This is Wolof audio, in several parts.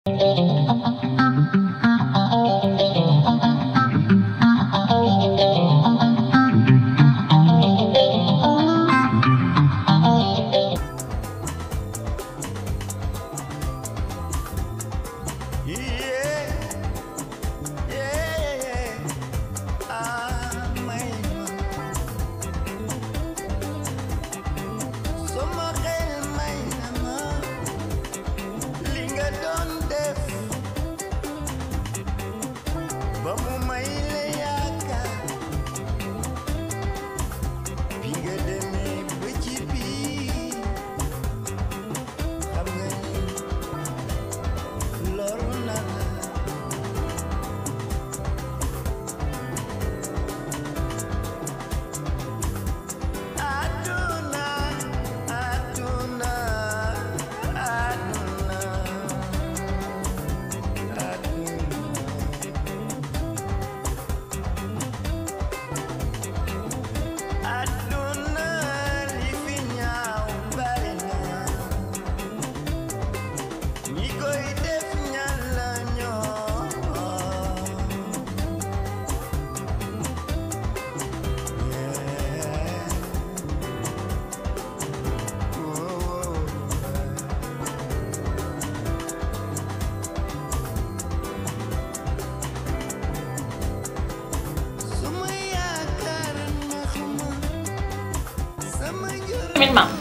tamit maam.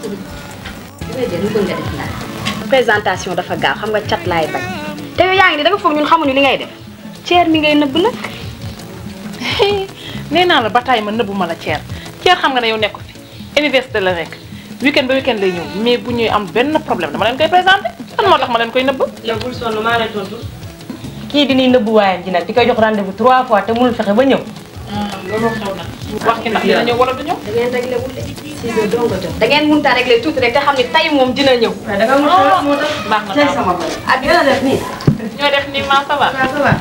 présentation dafa gaaw xam nga cat laay bañ te yow yaa ngi ni da nga foog ñun xamuñu li ngay def ceer mi ngay nëbb nag nee naa la ba taay ma nëbbu ma la ceer ceer xam nga ne yow nekku fi université la rek weekend ba weekend lay ñëw mais bu ñuy am benn problème dama leen koy présenté lan moo tax ma leen koy nëbb. yow bul sonn maa lay tontu kii di nii nëbbu waayam ji nag di koy jox rendez-vous trois fois te mënul fexe ba ñëw. loolu xew na wax ki ndax dina ñëw wala du ñëw. da ngeen réglé wul de six heures dong nga jot da ngeen mënut a réglé tuuti rek te xam ne tay moom dina ñëw waaye da nga mën a moo tax. baax na tey daal. sama bopp. ak yéen a def nii. ñoo def nii maa ça va. waaw ça va.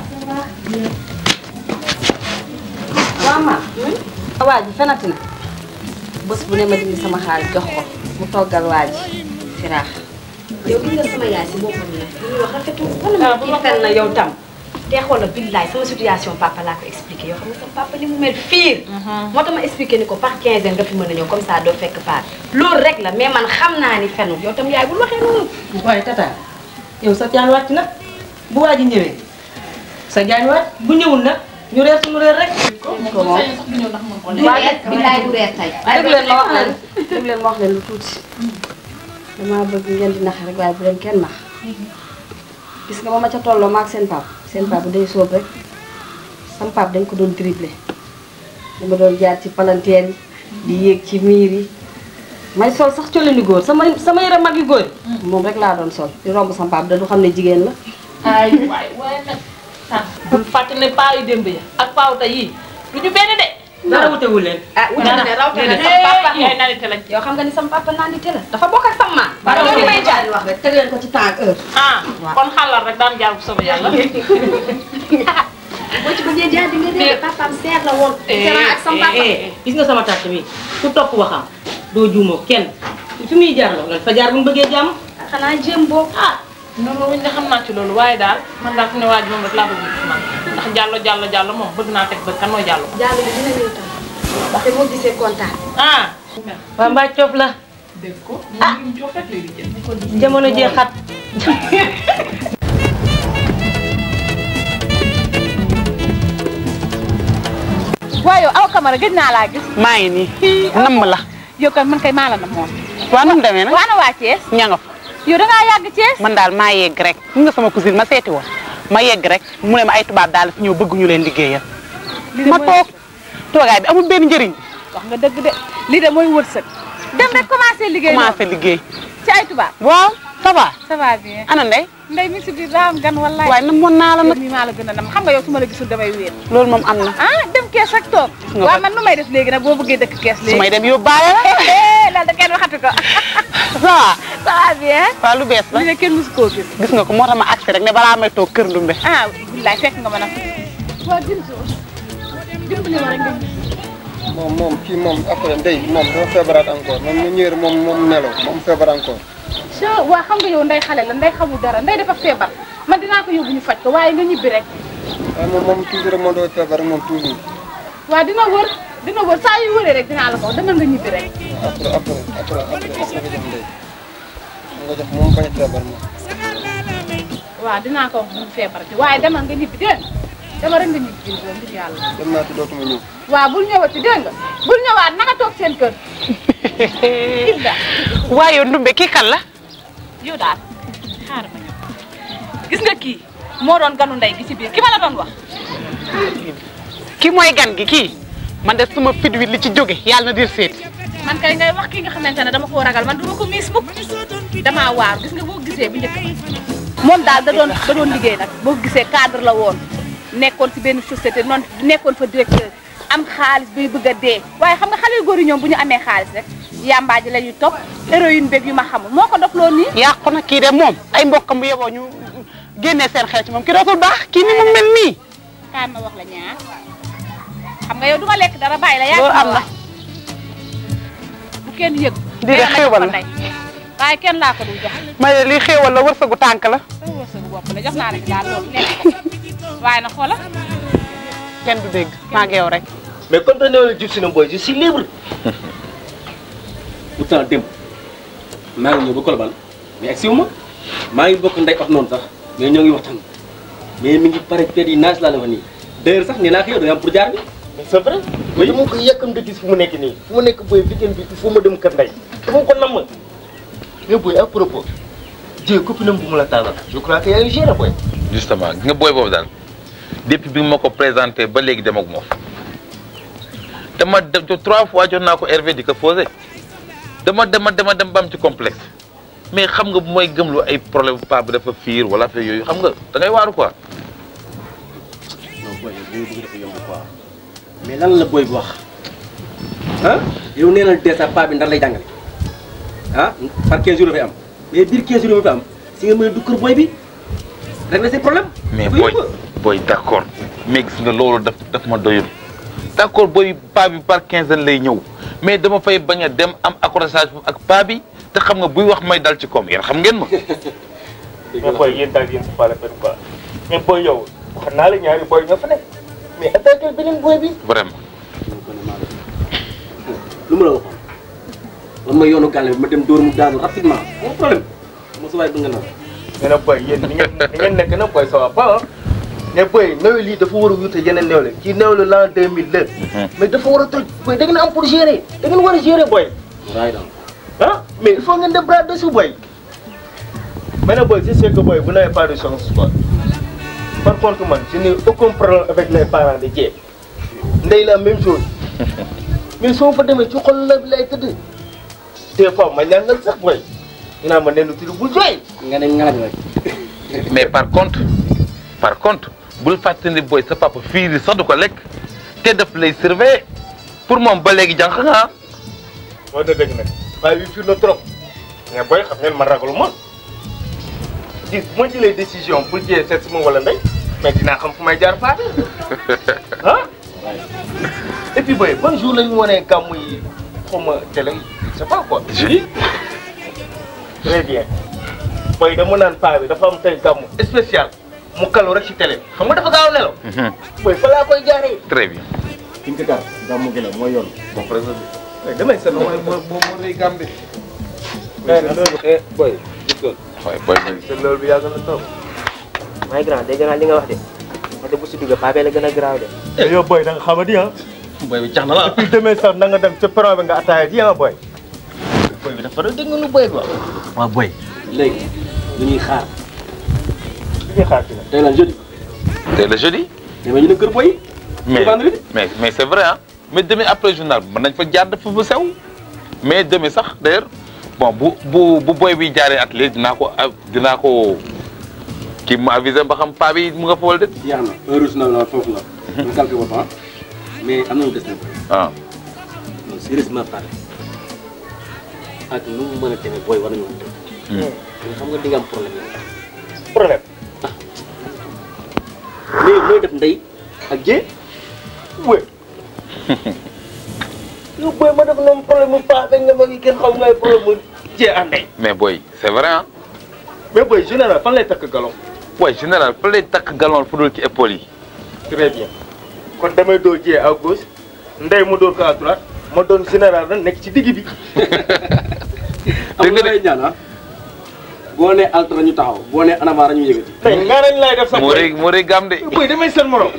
waaw ma. waa ji fenati na. bés bu ne ma dindi sama xaalis jox ko mu toggal waa ji firaax. yow gis nga sama yaay si boppam la li ñuy wax rafetul wala Ah, ma bu ma kii fen na yow tam te xoolal billaay sama situation papa laa ko expliqué yow xam nga sama papa ni mu mel fiir moo tax ma expliqué ni ko par quinzaine nga fi mën a ñëw comme ça doo fekk paat loolu rek la mais man xam naa ni fenul yow tam yaay bul waxee noonu waaye tata yow sa jaan wàcc na bu waa ji ñëwee sa jaan wàcc bu ñëwul nag ñu reer suñu reer rek. ko moom waaye billaay du reer tey dégg leen ma wax leen dégg leen ma wax leen lu tuuti damaa bëgg ngeen di nax rek waaye bu leen kenn nax gis nga ba ma ca tolloo ma ak seen pap seen pap day soob rek sam pap dañ ko doon dribblé dama doon jaar ci palanteer yi di yéeg ci miir yi may sol sax colini góor sama sama yére mag yu góor yi moom rek laa doon sol di romb sam pap da du xam ne jigéen la ay waay waay nag ah bul fàtte ne paa yu démb ya ak paaw tey yii du ñu benn de. dara wutewul leen ah wuute na raw te déedéet sama papa yaay naan lañ. yow xam nga ni sama papa naan di te la dafa bokk ak sama maam Ba yow li may jaar di wax rek teg leen ko ci temps ak heure ah kon xalal rek daan jaar bu soobee yàlla. boo ci bëggee jaar di nga dee papaam seer la woon différent ak sama papa gis nga sama tàtt bi ku topp waxam doo juumoo kenn fi muy jaar la lan fa jaar bu ñu bëggee jàmm xanaa jéem boobu ah noonu wuñ ne xam naa ci loolu waaye daal man daal fi ne waa ji moom rek laa bëgg ci man ndax jàllo jàllo jàllo moom bëgg naa teg bët kan mooy jàllo. jàll bi dina ñëw tam te moo gisee kontaan ah. waa mbaa coof la dégg ko. ah ñu jox rek lay di jënd. jamono jee xat waaye yow aw Camara gëj naa laa gis. maa ngi nii namm la yow kan man kay maa la na moom. waa nu mu demee nag waa na waa Thiès. ña nga fa yow da ngaa yàgg Thiès. man daal maa yegg rek ñu nga sama cousine ma seeti woon ma yegg rek mu ne ma ay tubaab daal fi ñëw bëgg ñu leen liggéeyal ma toog toogaay bi amul benn njëriñ wax nga dëgg de lii de mooy wërsëg. dem rek commencé liggéey noonu commencé liggéey ci ay tubaab. waaw ça va ça va bien. ana ndey ndey mi si biir daa am gan wallaay. waaye namoon naa la yow nag mii maa la gën a nam xam nga yow su ma la gisul damay wéet. loolu moom am na ah dem kees ak toog. nga waaw ko- man nu may def léegi nag boo bëggee dëkk kees su léegi. may dem yóbbaale la loolu da kenn waxatu ko. ça va ça va bien. waaw lu bees la li ne kenn musu koo gis. gis nga ko moo tax ma agsi rek ne balaa may toog kër ndumbe ah billaay fekk nga ma nag. waaw Bintu dimbali ma rek nga gis. moom moom kii moom après ndey moom dafa feebaraat encore moom mu ñëwee moom moom nelaw moom feebar encore. soo waa xam nga yow ndey xale la ndey xamul dara ndey dafa feebar man dinaa ko yóbbu ñu faj ko waaye nga ñibbi rek waaye moom moom toujours rek moo doon feebar rek moom toujours waaw dina wër dina wër saa yu wëree rek dinaa la ko wax demal nga ñibbi rek après après après après nga jox ndey nga jox moom bañ a feebar moom waaw dinaa ko wax bu mu feebar bi waaye demal nga ñibbi dégg nga demal rek nga ñibbi Bintu ngir yàlla dem naa ci dootuma ñëw waaw bul ñëwati dégg nga bul ñëwaat naka toog seen kër Hilda waaye yow ndumbe kii kan la yow daal xaaral ma ñëw gis nga kii moo doon ganu ndey gi ci biir ki ma la doon wax kii mooy gan gi kii man de suma fit wi li ci jóge yàlla na dir seeti man kay ngay wax ki nga xamante ne dama koo ragal man duma ko miis mukk damaa waaru gis nga boo gisee bu njëkk moom daal da doon da doon liggéey nag boo gisee cadre la woon nekkoon ci benn société noonu nekkoon fa directeur am xaalis bay bëgg a dee waaye xam nga xale yu góor yi ñoom bu ñu amee xaalis rek yàmbaa ji la ñuy topp héroïne beeg yu ma xamul moo ko dof loolu nii yàqu na kii de moom ay mbokkam bu yeboo ñu génnee seen xel ci moom kii dootul baax kii ni mu mel nii kaay ma wax la ñaar xam nga yow duma lekk dara bàyyi la yaa loolu am na bu kenn yëg Di de nee na ma xéewal jox ko la. ndey waaye kenn laa ko dul jox ma ne lii xéewal la wërsëgu tànk la sa wërsëgu bopp la jox naa la ci daal loolu lekk ko waaye na xoola kenn du dégg maa ngi yow rek mais comme que nee jub si na booy je suis libre. pourtant démb maa ngi ñëw ba Colobane mais ak siw ma maa ngi bokk ndey wax noonu sax mais ñoo ngi waxtaan mais mi ngi pare pet yi naaj laa la wax nii d'ailleurs sax nee naa ko yow da nga am pour jaar bi. mais c'est vrai. mais dama ko yàkkam di gis fu mu nekk nii fu mu nekk booy weekend bi il faut ma dem kër ndey dama ko namm. mais booy à propos Dieu copine am bu mu la taalal je crois que yaa ngi géré booy. justement gi nga booy boobu daal depuis bi ma ko présenté ba léegi dem ak moom dama dem to trois fois jox naa ko Hervé di ko posé dama dema dema dem ba am ci complexe mais xam nga bu may gëmlu ay problème pa bi dafa fiir wala affaire yooyu xam nga da ngay waaru quoi non booy yow li nga bëgg dafa yomb quoi mais lan la booy bi wax ah yow nee na dèjà paa bi ndar lay jàngale ah par 15 jours dafay am mais biir 15 jours dafay am si nga mën a dugg kër booy bi régler ses problèmes. mais dafa booy yomb. booy d' accord mais gis nga loolu daf daf ma doyul d' accord booy pa bi par quinzaine lay ñëw mais dama fay bañ a dem am accrochage ak pa bi te xam nga buy wax may dal ci koom yéen xam ngeen ma mais booy yéen daal yéen pas la peine quoi mais booy yow wax naa la ñaari booy ñoo fa nekk mais attaqué beneen booy bi. vraiment lu ma la waxoon man ma yoonu gàlle bi ma dem dóor mu daanu rapidement amul problème mo sa waay du nga naan. mais nag booy yéen ni ngeen ni ngeen nekk na booy ça va pas ah. mais booy néew lii dafa war a wute yeneen néew la kii néew la l'an 2000 la. mais dafa war a toj booy da ngeen am pour gérer da ngeen war a gérer booy. raay daal ah mais il faut ngeen def bras dessus booy. mais nag booy je sais que booy vous n'avez pas de chance quoi. par contre man je n'ai aucun problème avec les parents de Dieng. ndey la même chose. mais soo fa demee ci xol la bi lay tëdd. des fois ma ñaan nga sax booy. dinaa ma nenn tudd bul jooy. nga ne ngalag rek. mais par contre par contre bul fàttali ni booy sa papa fii di sax du ko lekk te daf lay surveiller pour moom ba léegi jànq nga ah. moo dëgg nag waaye wi fii la trop. mais booy xam ngeen ma ragalu ma. gis bu ma jëlee décision pour jiyee seet si ma wala ndey mais dinaa xam fu may jaar faate ah. et puis booy ban jour la ñu wanee gàmmu yi xaw ma télé yi je sais pas quoi. jeudi. très bien booy dama naan paa bi dafa am tey gàmmu spécial mu kalu rek ci télé bi xam nga dafa gaaw a nelaw. booy fa laa koy jaaree. très bien. fi nga ko gaar gàmmu gi la mooy yoon. bon président. mais damay seetlu mooy moo moo moo rëy gàmbi mais loolu eh booy gis nga. waaye booy bi te loolu bi yàgg na trop. may grand dégg naa li nga wax de wax de bu si duggee paa bee la gën a garaaw de. te yow booy da nga xamadi ah. booy bi cax na la et puis demee sax na nga dem ca peron bi nga ataaya ji ah booy. booy bi dafa doon dégg nga lu booy bi wax. waaw boy. léegi lu ñuy xaar. lu ñuy xaar ci la. tey la jeudi. tey le jeudi. demee ñu ne kër booy. mais vendredi. mais mais c'est vrai ah mais demain après journal mën nañ fa jaar dafa fa sew mais demain sax d'ailleurs bon bu bu bu boy bi jaaree atelier dinaa ko a dinaa ko kii mu avisé ba xam paa bi mu nga fa wala déet. jeex na heure journal la foofu la. ñu calculé ko temps mais am na lu des nag. ah non sérieusement parlé ak nu mu mën a demee booy war nañu woon dem. mais xam nga di nga am problème yow. problème. ah mais looy def ndey ak jee. wé. yow booy ma def noonu problème mu paax nga ma ngi kenn xaw ngay problème mu jee ak ndey. mais boy c'est vrai ah mais booy général fan lay takk galon. waaye général fa lay takk galon fu dul ci épaule yi. très bien kon damay dóor jiyee à gauche ndey mu dóor ko à droite ma doon général nag nekk ci digg bi. am nga lay ñaan ah boo nee altra ñu taxaw boo nee anamara ñu yëgati. tey nga nañ lay def sax moo rëy moo rëy gam de. boy damay seen morom.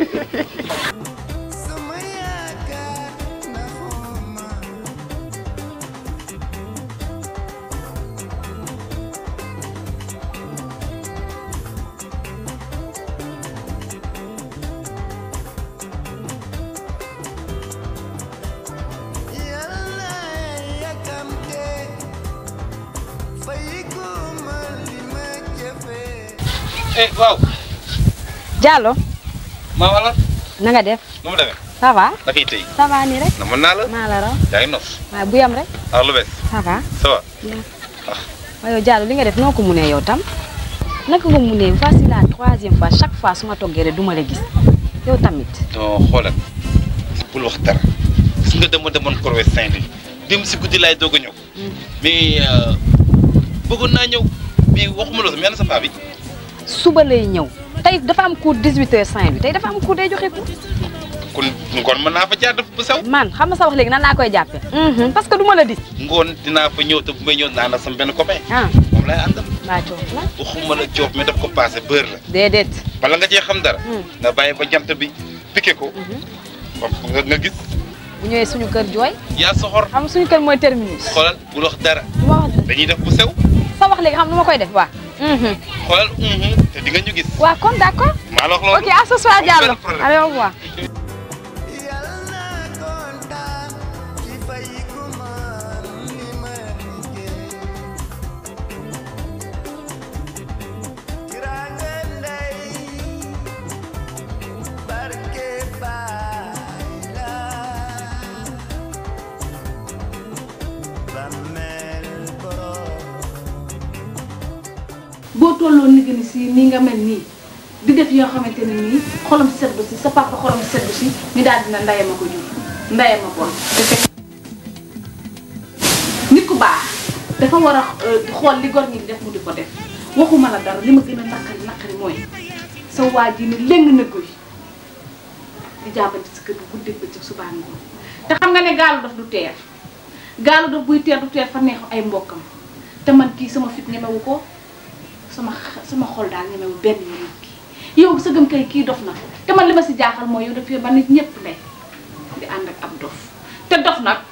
eh waaw. Diallo maa wala. na nga def nu mu demee. ça va naka yi tey. ça va nii rek na mën naa la. maa la raw yaa ngi nos. waaye bu yam rek ah lu bees. ça va ça va. waaye yow Diallo li nga def noo ko munee yow tam naka nga munee voici la troisième fois chaque fois su ma toggee rek du ma la gis yow tamit non xoolal bul wax dara gis nga dama demoon Corvée Saint-Louis dem si guddi laay doog a ñëw mais bëggoon naa ñëw mais waxuma la sa mel na sa paa bi suba lay ñëw tey dafa am cours 18h05 bi tey dafa am cours day joxe cours kon ngoon mën naa fa jaar def bu sew man xam nga sa wax léegi nan laa koy jàppee parce que du ma la dis ngoon dinaa fa ñëw te bu may ñëw naa la sama benn copain ah moom lay àndal mbaa coof la waxuma la joof mais daf ko passé beurre la déedéet bala nga cee xam dara nga bàyyi ba jant bi piqué ko nga nga gis bu ñëwee suñu kër jooy yaa soxor xam suñu kër mooy terminus xoolal bul wax dara du ma wax dañuy def bu sew sa wax léegi xam nu ma koy def waa xoolal te di nga ñu gis waa kon d'accord maa la wax loolu ok à ce soir Diallo allez au revoir boo tolloo ni gën si nii nga mel nii di def yoo xamante ne nii xolam set ba si sa papa xolam set ba si ñu daal dina ndaye ma ko jur ndaye ma bon te fekk nit ku baax dafa war a xool li gor ñi di def mu di ko def waxuma la dara li ma gën a naqari naqari mooy sa waa ji ni léng na koy di jàppante si kër gi guddeeg bëccëg subaa ngoon te xam nga ne gaalu daf du teer gaalu daf buy teer du teer fa neexu ay mbokkam te man kii sama fit ñemewu ko sama sama xol daal ñemewu benn yoon nit kii yow sa gëm kay kii dof na te man li ma si jaaxal mooy yow dafay ba nit ñëpp ndey di ànd ak ab dof te dof nag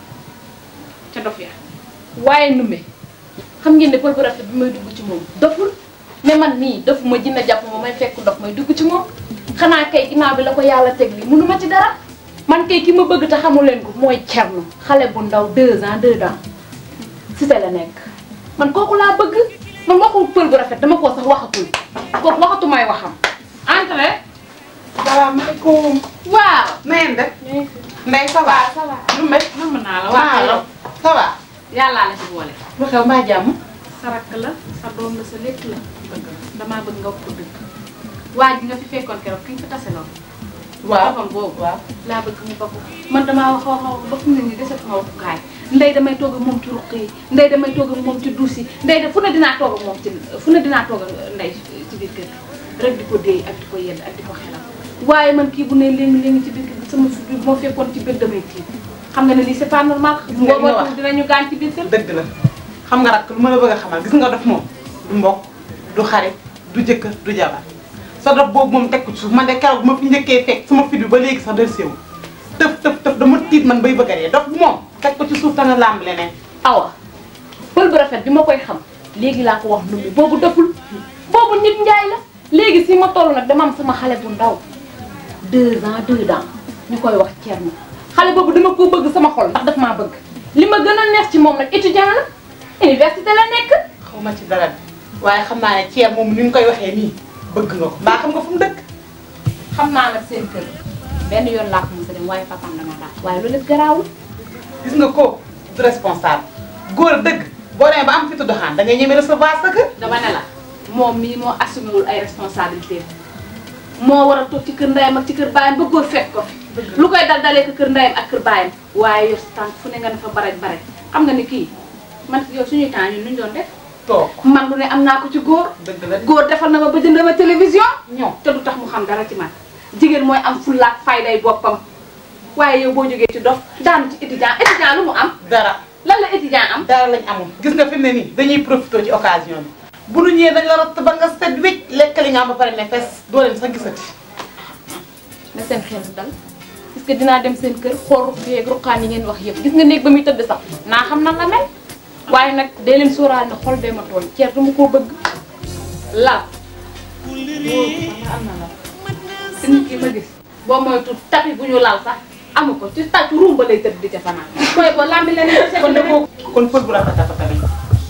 ca dof ya waaye nume xam ngeen ne pël bu rafet bi may dugg ci moom doful mais man nii dofu ma jinne jàpp ma may fekk dof may dugg ci moom xanaa kay ginnaaw bi la ko yàlla teg li mënu ma ci dara man kay ki ma bëgg te xamu leen ko mooy Thierno xale bu ndaw deux ans deux ans si te la nekk man kooku laa bëgg man waxul pël bu rafet dama koo sax waxatul kooku waxatu may waxam entre salaamaaleykum. waaw na ngeen def. Ndeye ça va. ça va lu mel. nam naa la waaw waaw yow ça va. yàllaa la ci boole lu xew mbaa jàmm. sa rakk la sa doom la sa lépp la damaa bëgg nga wax ko dëgg waa ji nga fi fekkoon keroog ki ñu fi taseloon waaw boppam boobu laa bëgg mu bokk man damaa wax wax wax ba fu mu ne nii desatuma waxukaay ndey damay toog ak moom ci ruq yi ndey damay toog ak moom ci duus yi ndey de fu ne dinaa toog ak moom ci fu ne dinaa toog ak ndey ci biir kër gi rek di ko déey ak di ko yedd ak di ko xelal waaye man kii bu ne léegi léegi ci biir kër gi sama fi bi moo fekkoon ci biir damay tiit xam nga ne lii c'est pas normal nga li nga wax. dinañu gaañ ci biir kër dëgg la xam nga rak lu ma la bëgg a xamal gis nga dof moom du mbokk du xarit du jëkkër du jabar sa dof boobu moom teg ko ci suuf man de keroog bu ma fi njëkkee fekk sama fit bi ba léegi sax del séewu tëf tëf tëf dama tiit man bay bëgg a dee dof bu moom teg ko ci suuf te nga làmb leneen awa pël bu rafet bi ma koy xam léegi laa ko wax nu mu boobu dëppul boobu nit njaay la léegi si ma toll nag dama am sama xale bu ndaw deux ans deux ans ñu koy wax Thierno xale boobu dama ko bëgg sama xol ndax daf maa bëgg li ma gën a neex ci moom nag étudiant la université la nekk xaw ma ci dara de waaye xam naa ne ceeb moom ni nga koy waxee nii bëgg nga ko mbaa xam nga fu mu dëkk xam naa nag seen kër benn yoon laa ko mos a dem waaye papaam dama daal waaye loolu lépp garaawul gis nga ko du responsable góor dëgg boo demee ba am fitu doxaan da ngay ñeme recevoir sa kër dama ne la moom mii moo assumé wul ay responsabilités moo war a toog ci kër ndeyam ak ci kër baayam ba góor fekk ko fi lu koy dal dalee ko kër ndeyam ak kër baayam waaye yor sa tànk fu ne nga ne fa baraj baraj xam nga ni kii man yow suñuy temps ñun nuñ doon def toog man lu ne am naa ko ci góor dëgg la góor defal na ma ba jënd ma télévision ñoo te du tax mu xam dara ci man jigéen mooy am fullaak fayday boppam waaye yow boo jógee ci dof daanu ci étudiant étudiant lu mu am dara lan la étudiant am dara lañ amul gis nga fi mu ne nii dañuy profité ci occasion bi bu nu ñëwee dañ la ratt ba nga set wécc lekk li nga am ba pare ne fes doo leen sax gisati na seen xel dal parce que dinaa dem seen kër xool ruq yeeg ruqaan yi ngeen wax yëpp gis nga néeg ba muy tëdd sax naa xam nan la mel waaye nag dee leen sóoraale ne xol bee ma tooñ ceer du ma koo bëgg lal am na la te nit ki ma gis boo moytu tapi bu ñu lal sax amu ko ci tàcc rumba lay tëdd di ca fanaan koy ko lambi leneen kon de boo kon pël bu rafet rafet tamit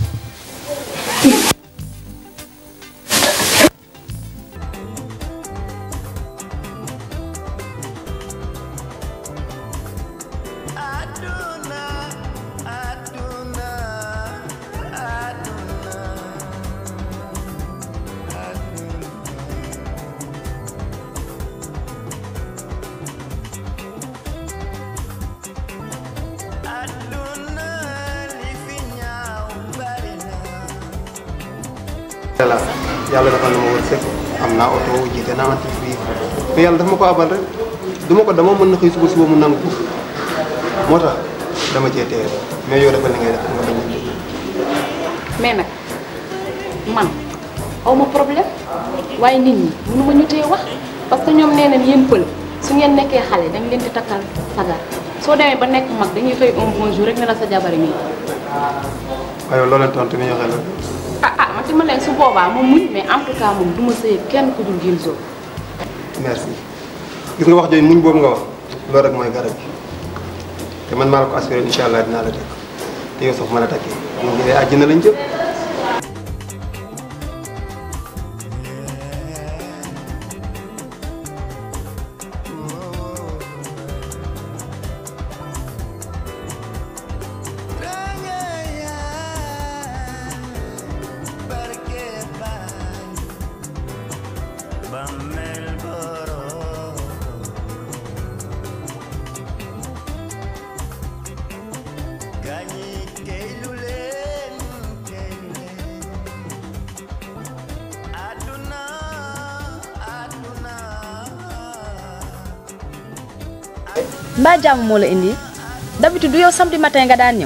voilà yàlla defal na ma wërsëg am naa oto jiite naa entreprise mais yàlla dafa ma ko abal rek du ma ko dama mën na xëy suba suba mu nangu ko moo tax dama cee téye mais yow defal li ngay def nga bañ a mais nag man aw ma problème waaye nit ñi mënu ma ñu tee wax parce que ñoom nee nañ yéen pël su ngeen nekkee xale dañ leen di takkal sagar soo demee ba nekk mag dañuy xëy un bon jour rek ne la sa jabari mi waaye loo leen tontu ni ñu xel ah ah man ci ma leen su boobaa moom muñ mais en tout cas moom du ma sëy kenn ku dul Guinzo merci gis nga wax jooju muñ boobu nga wax loolu rek mooy garab gi te man maa la ko assuré incha allah dinaa la dëkk te yow sax mën a takkee ñu ngi àjjana lañ jëm mbaa jàmm moo la indi d'habitude du yow samedi matin nga daan ñëw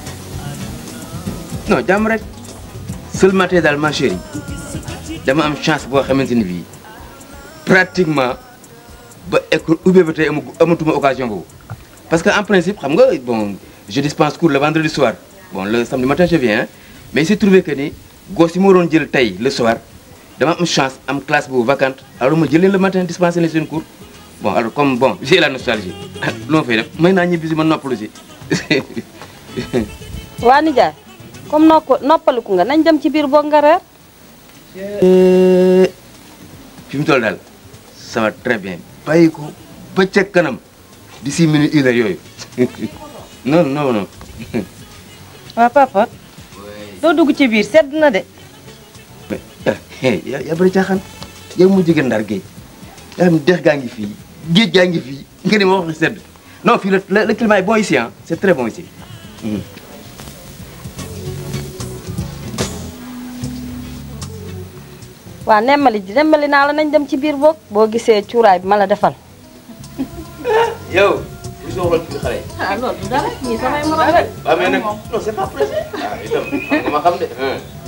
non jàmm rek seulement tey daal ma chérie dama am chance boo xamante ni bii pratiquement ba école ubbee ba tey amagu amatuma occasion boobu parce que en principe xam nga bon je dispense cours le vendredi soir bon le samedi matin je viens hein, mais il s'est trouvé que ni gos yi ma waroon jël tey le soir dama am chance am classe boobu vacante alors ma jël leen le matin dispenser leen seen cours bon alors comme bon j'ai la nostalgie lu ma fay def may naa ñibbi si ma noppalu si waa nijaay comme nokk noppaliku nga nañ dem ci biir boog nga reer fi mu toll daal ça va très bien bàyyi ko ba ca kanam d'ici minute une heure yooyu non non non waa papa doo dugg ci biir sedd na de mais yaa yaa bëri caaxaan yow mu jóge ndar géej yaa xam dex gaa ngi fii géej gaa ngi fii nga ne ma wax sedd non fii le le climat est bon ici ah c'est très bon ici. Mhm. waa nemmali ji nemmali naa la nañ dem ci biir boog boo gisee cuuraay bi ma la defal yow. li soo xool ci xale yi. ah loolu du dara ñii samay morom rek waaw mais nag non c'est pas pressé. ah itam xam nga ma xam de.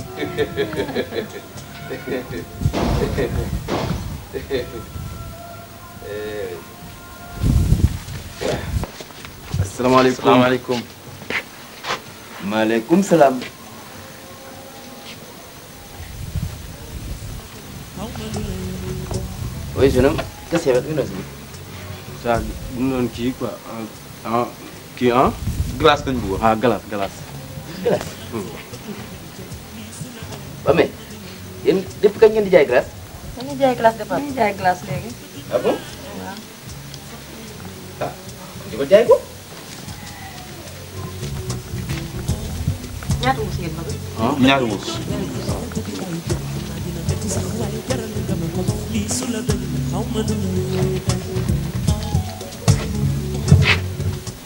asalaamaaleykum salaamaaleykum. maaleykum salaam. oui jeune homme qu'est-ce qu'il y avait ça bu mu doon kii quoi ah kii ah. glace lañ bëggoon. ah glace glace. glace. ba mais yéen depuis kañ ngeen di jaay glace. dañuy jaay glace de dañuy jaay glace léegi ah bon ah di ko jaay ko. ñaata mus ngeen bëgg ah ñaari mus.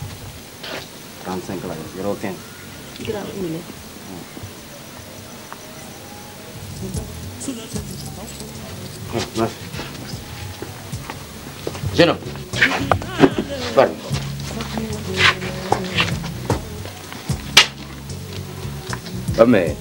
trente cinq la yoroo quinze. gramme indi jeune homme pardon ba mais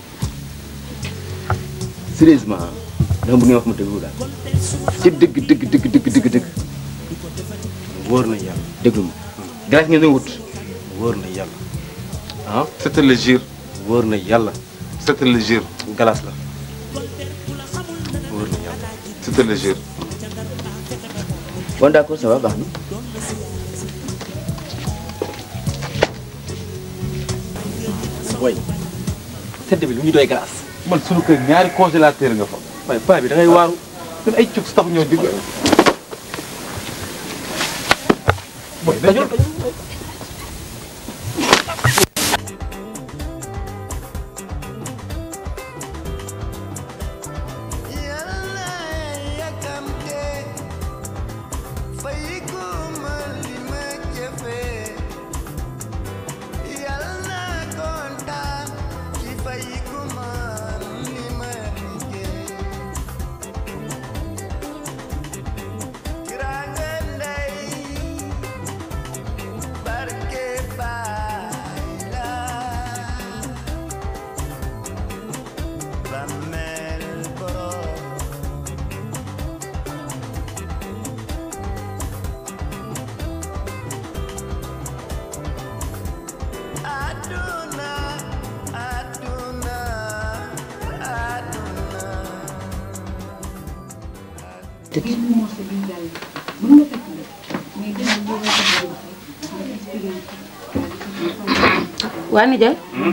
sérieusement dama bëgg nga wax ma dëgg daal ci dëgg dëgg dëgg dëgg dëgg dëgg wóor na yàlla déglu ma glace ngeen doon wut wóor na yàlla ah c'est le jure wóor na yàlla c'est le jure galas la wóor na yàlla c'est le jure bon d'accord ça va baax na way sedd bi lu ñu doy glace man sunu kër ñaari congélateur nga fa waaye paa bi da ngay waaru ñun ay cuk tax ñoo digg boy dajul waa nijaay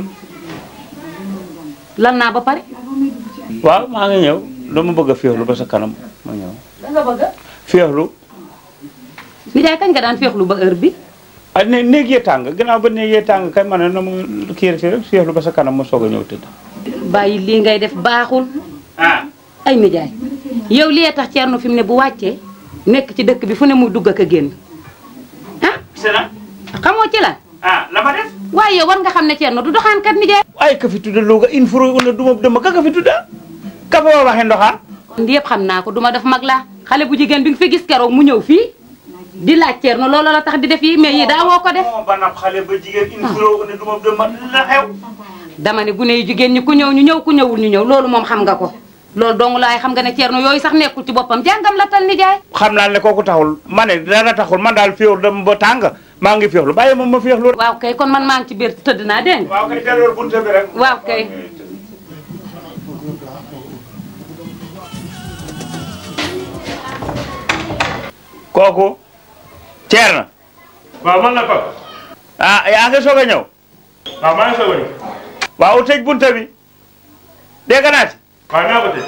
lan naa ba pare waaw maa ngi ñëw dama bëgg a féexlu ba sa kanam ma ñëw da nga bëgg féexlu nijaay kañ nga daan féexlu ba heure bi ah ne néeg yee tàng gannaaw ba néeg yee tàng kay ma ne na ma kii rek rek féexlu ba sa kanam ma soog a ñëw tëdd bàyyi lii ngay def baaxul ay nijaay yow li tax Thierno fi mu ne bu wàccee nekk ci dëkk bi fu ne muy dugg ak a génn sena xamoo ci lan ah la ma def waaye yow war nga xam ne Thierno du doxaankat nijaay ay ka fi tudda Louga in furo una duma dama ka ka fi tudda ka fa waxee ndoxaan ndi yëpp xam naa ko duma def mag laa xale bu jigéen bi nga fi gis keroog mu ñëw fii di laaj Thierno loolu la tax di def yi mais yi daa woo ko def ba nab xale ba jigéen in furo una duma dama la xew dama ne gune yu jigéen ñi ku ñëw ñu ñëw ku ñëwul ñu ñëw loolu moom xam nga ko loolu dong laay xam nga ne Thierno yooyu sax nekkul ci boppam jàngam la tal nijaay xam naa ne kooku taxul ma ne dara taxul man daal féexlu dama ba tàng maa ngi féexlu bàyyi ma ma féexlu waaw kay kon man maa ngi ci biir tëdd naa dégg nga waaw kay delloo bunte bi rek waaw kay kooku Thierno waaw man la ko ah yaa ngi soog a ñëw waaw maa ngi soog a ñëw waaw tëj bunte bi dégg naa ci waaw naa ko tëj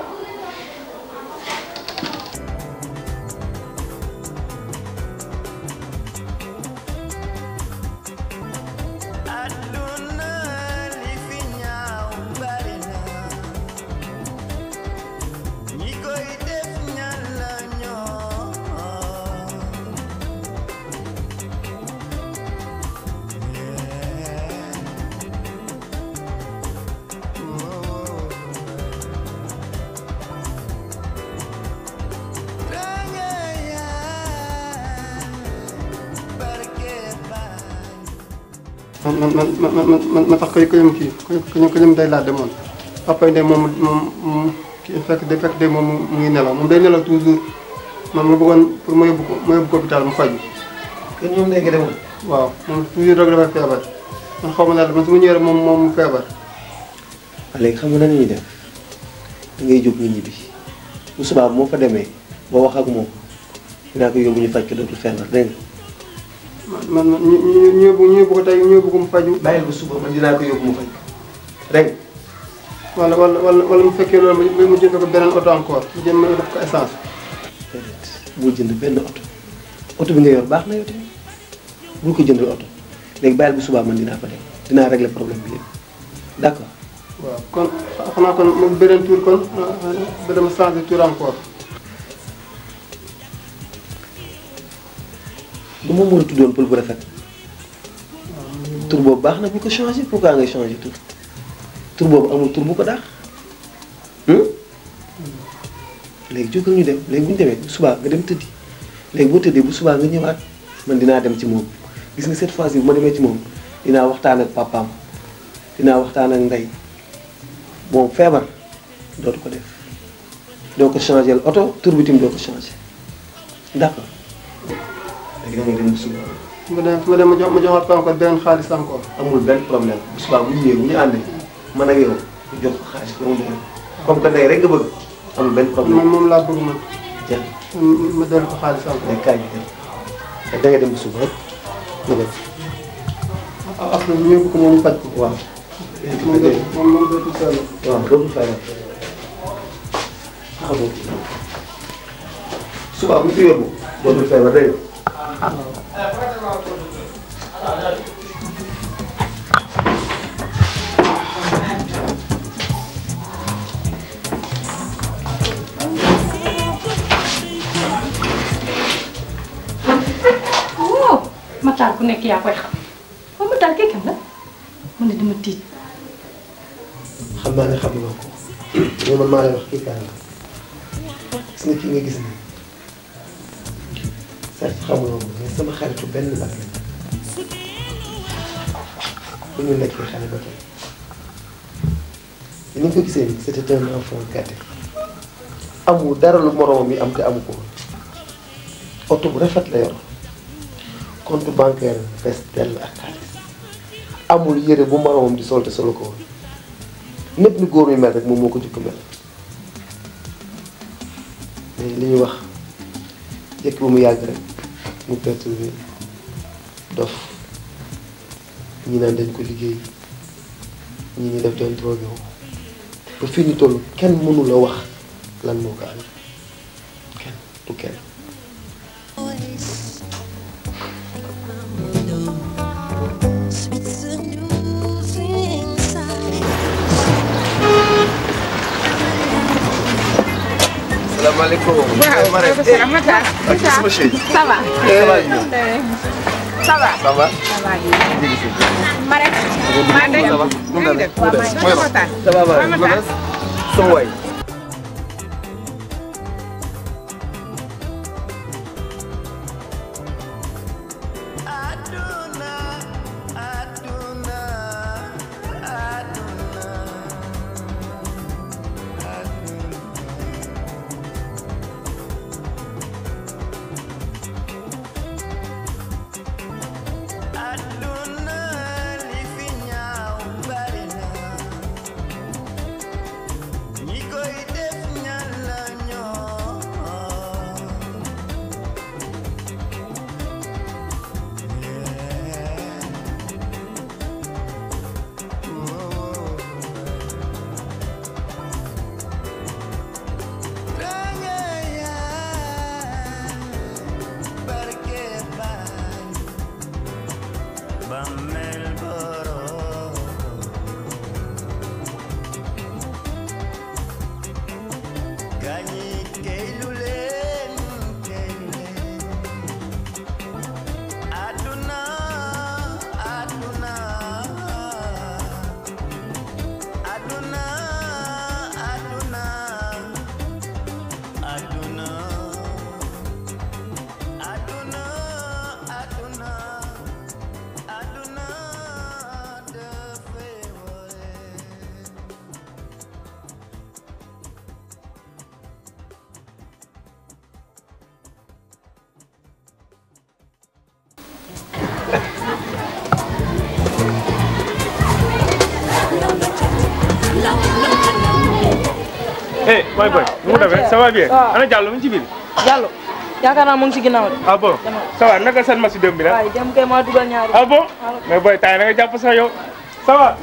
man man man man man man sax koy koyam kii koy koyam day laa demoon papa de moom moom kii fekk de fekk de moom mu ngi nelaw moom day nelaw toujours man ma bëggoon pour ma yóbbu ko ma yóbbu ko hôpital mu faju kon ñoom léegi demoon. waaw moom toujours rek dafay feebar man xaw ma daal man su ma ñëwee rek moom moom mu feebar. waaw léegi xam nga nan la ñuy def da ngay jóg nga ñibbi bu subaa moo fa demee boo wax ak moom dinaa ko yóbbu ñu faj ko dootul feebar dégg nga. man man ñu ñu ñu yóbbu ñu yóbbu ko tey ñu yóbbu ko mu faju. bàyyil ba suba man dinaa ko yóbbu mu faj ko dégg nga. wala wala wala wala mu fekkee loolu ma mu jënd ko beneen oto encore mu jënd ma def ko essence. déedéet bul jënd benn oto oto bi nga yor baax na yow tamit bul ko jëndal oto léegi bàyyil bu subaa man dinaa fa dem dinaa régler problème bi lépp d'accord. waaw kon xanaa kon moom beneen tour kon ba dama changé tour encore. du moom moo la tuddoon pël bu rafet tur boobu baax na bu ko changé pourquoi ngay changé tur tur boobu amul tur bu ko daax léegi jógal ñu dem léegi bu ñu demee bu subaa nga dem tëddi léegi boo tëddee bu subaa nga ñëwaat man dinaa dem ci moom gis nga cette fois ci bu ma demee ci moom dinaa waxtaan ak papaam dinaa waxtaan ak ndey moom feebar dootu ko def doo ko changé oto tur bi tamit doo ko changé d'accord léegi da ngay dem bu subaa su ma dem su ma dem ma jox ma joxaat ko encore beneen xaalis encore. amul benn problème bu subaa bu ñu ñëwee bu ñu àndee man ak yow ñu jox ko xaalis ba mu doon comme que ndey rek nga bëgg amul benn problème man moom laa bëgg man. jeex ma dellu ko xaalis encore. mais kaay bi dem te da ngay dem bu suba rek nga dem. ah après ñu yóbbu ko moom faj ko. waaw. moom dootul moom moom dootul feebar. waaw dootul feebar. ah bon suba bu ñu ko yóbbu dootul feebar dégg nga. waaw Matar ku nekk yaa koy xam waaw Matar kii kan la man de dama tiit. xam naa ne xam nga ko mais man maa lay wax kii kan la gis nga kii nga gis nii certes xamuloo ko mais sama xaritu benn mag la bu ñu nekkee xale ba tey ni nga ko gisee nii c'était un enfant gâté amul dara lu moromam yi am te amu ko woon oto bu rafet la yor compte bancaire fees dell ak xaalis amul yére bu moromam di sol te solo ko woon népp ni góor mi mel rek moom moo ko jëkk mel mais li ñuy wax jëkk ba mu yàgg rek mu perturbé dof ñi naan dañ ko liggéey ñi ñu def doon drogué wu ba fii ñu toll kenn mënu la wax lan moo ko amee kenn du kenn salaamaaleykum. waaw Marème. professeur Matar. ak sama chérie. ça va. Ça va bien. ça va. Ça va. ça va bien. Marème. maa ngi Ça va. maa ngi def waaw maa ngi def Matar. Ça va waaw Matar. sama waay. eh boy boy nu mu demee ça va bien. waaw. ana Diallo mu ngi ci biir. Diallo yaakaar naa mu ngi ci ginnaaw de. ah bon ça va naka seen match démb bi nag. waaye dem kay maa dugal ñaari. ah bon mais boy tay na nga jàpp sax yow ça va.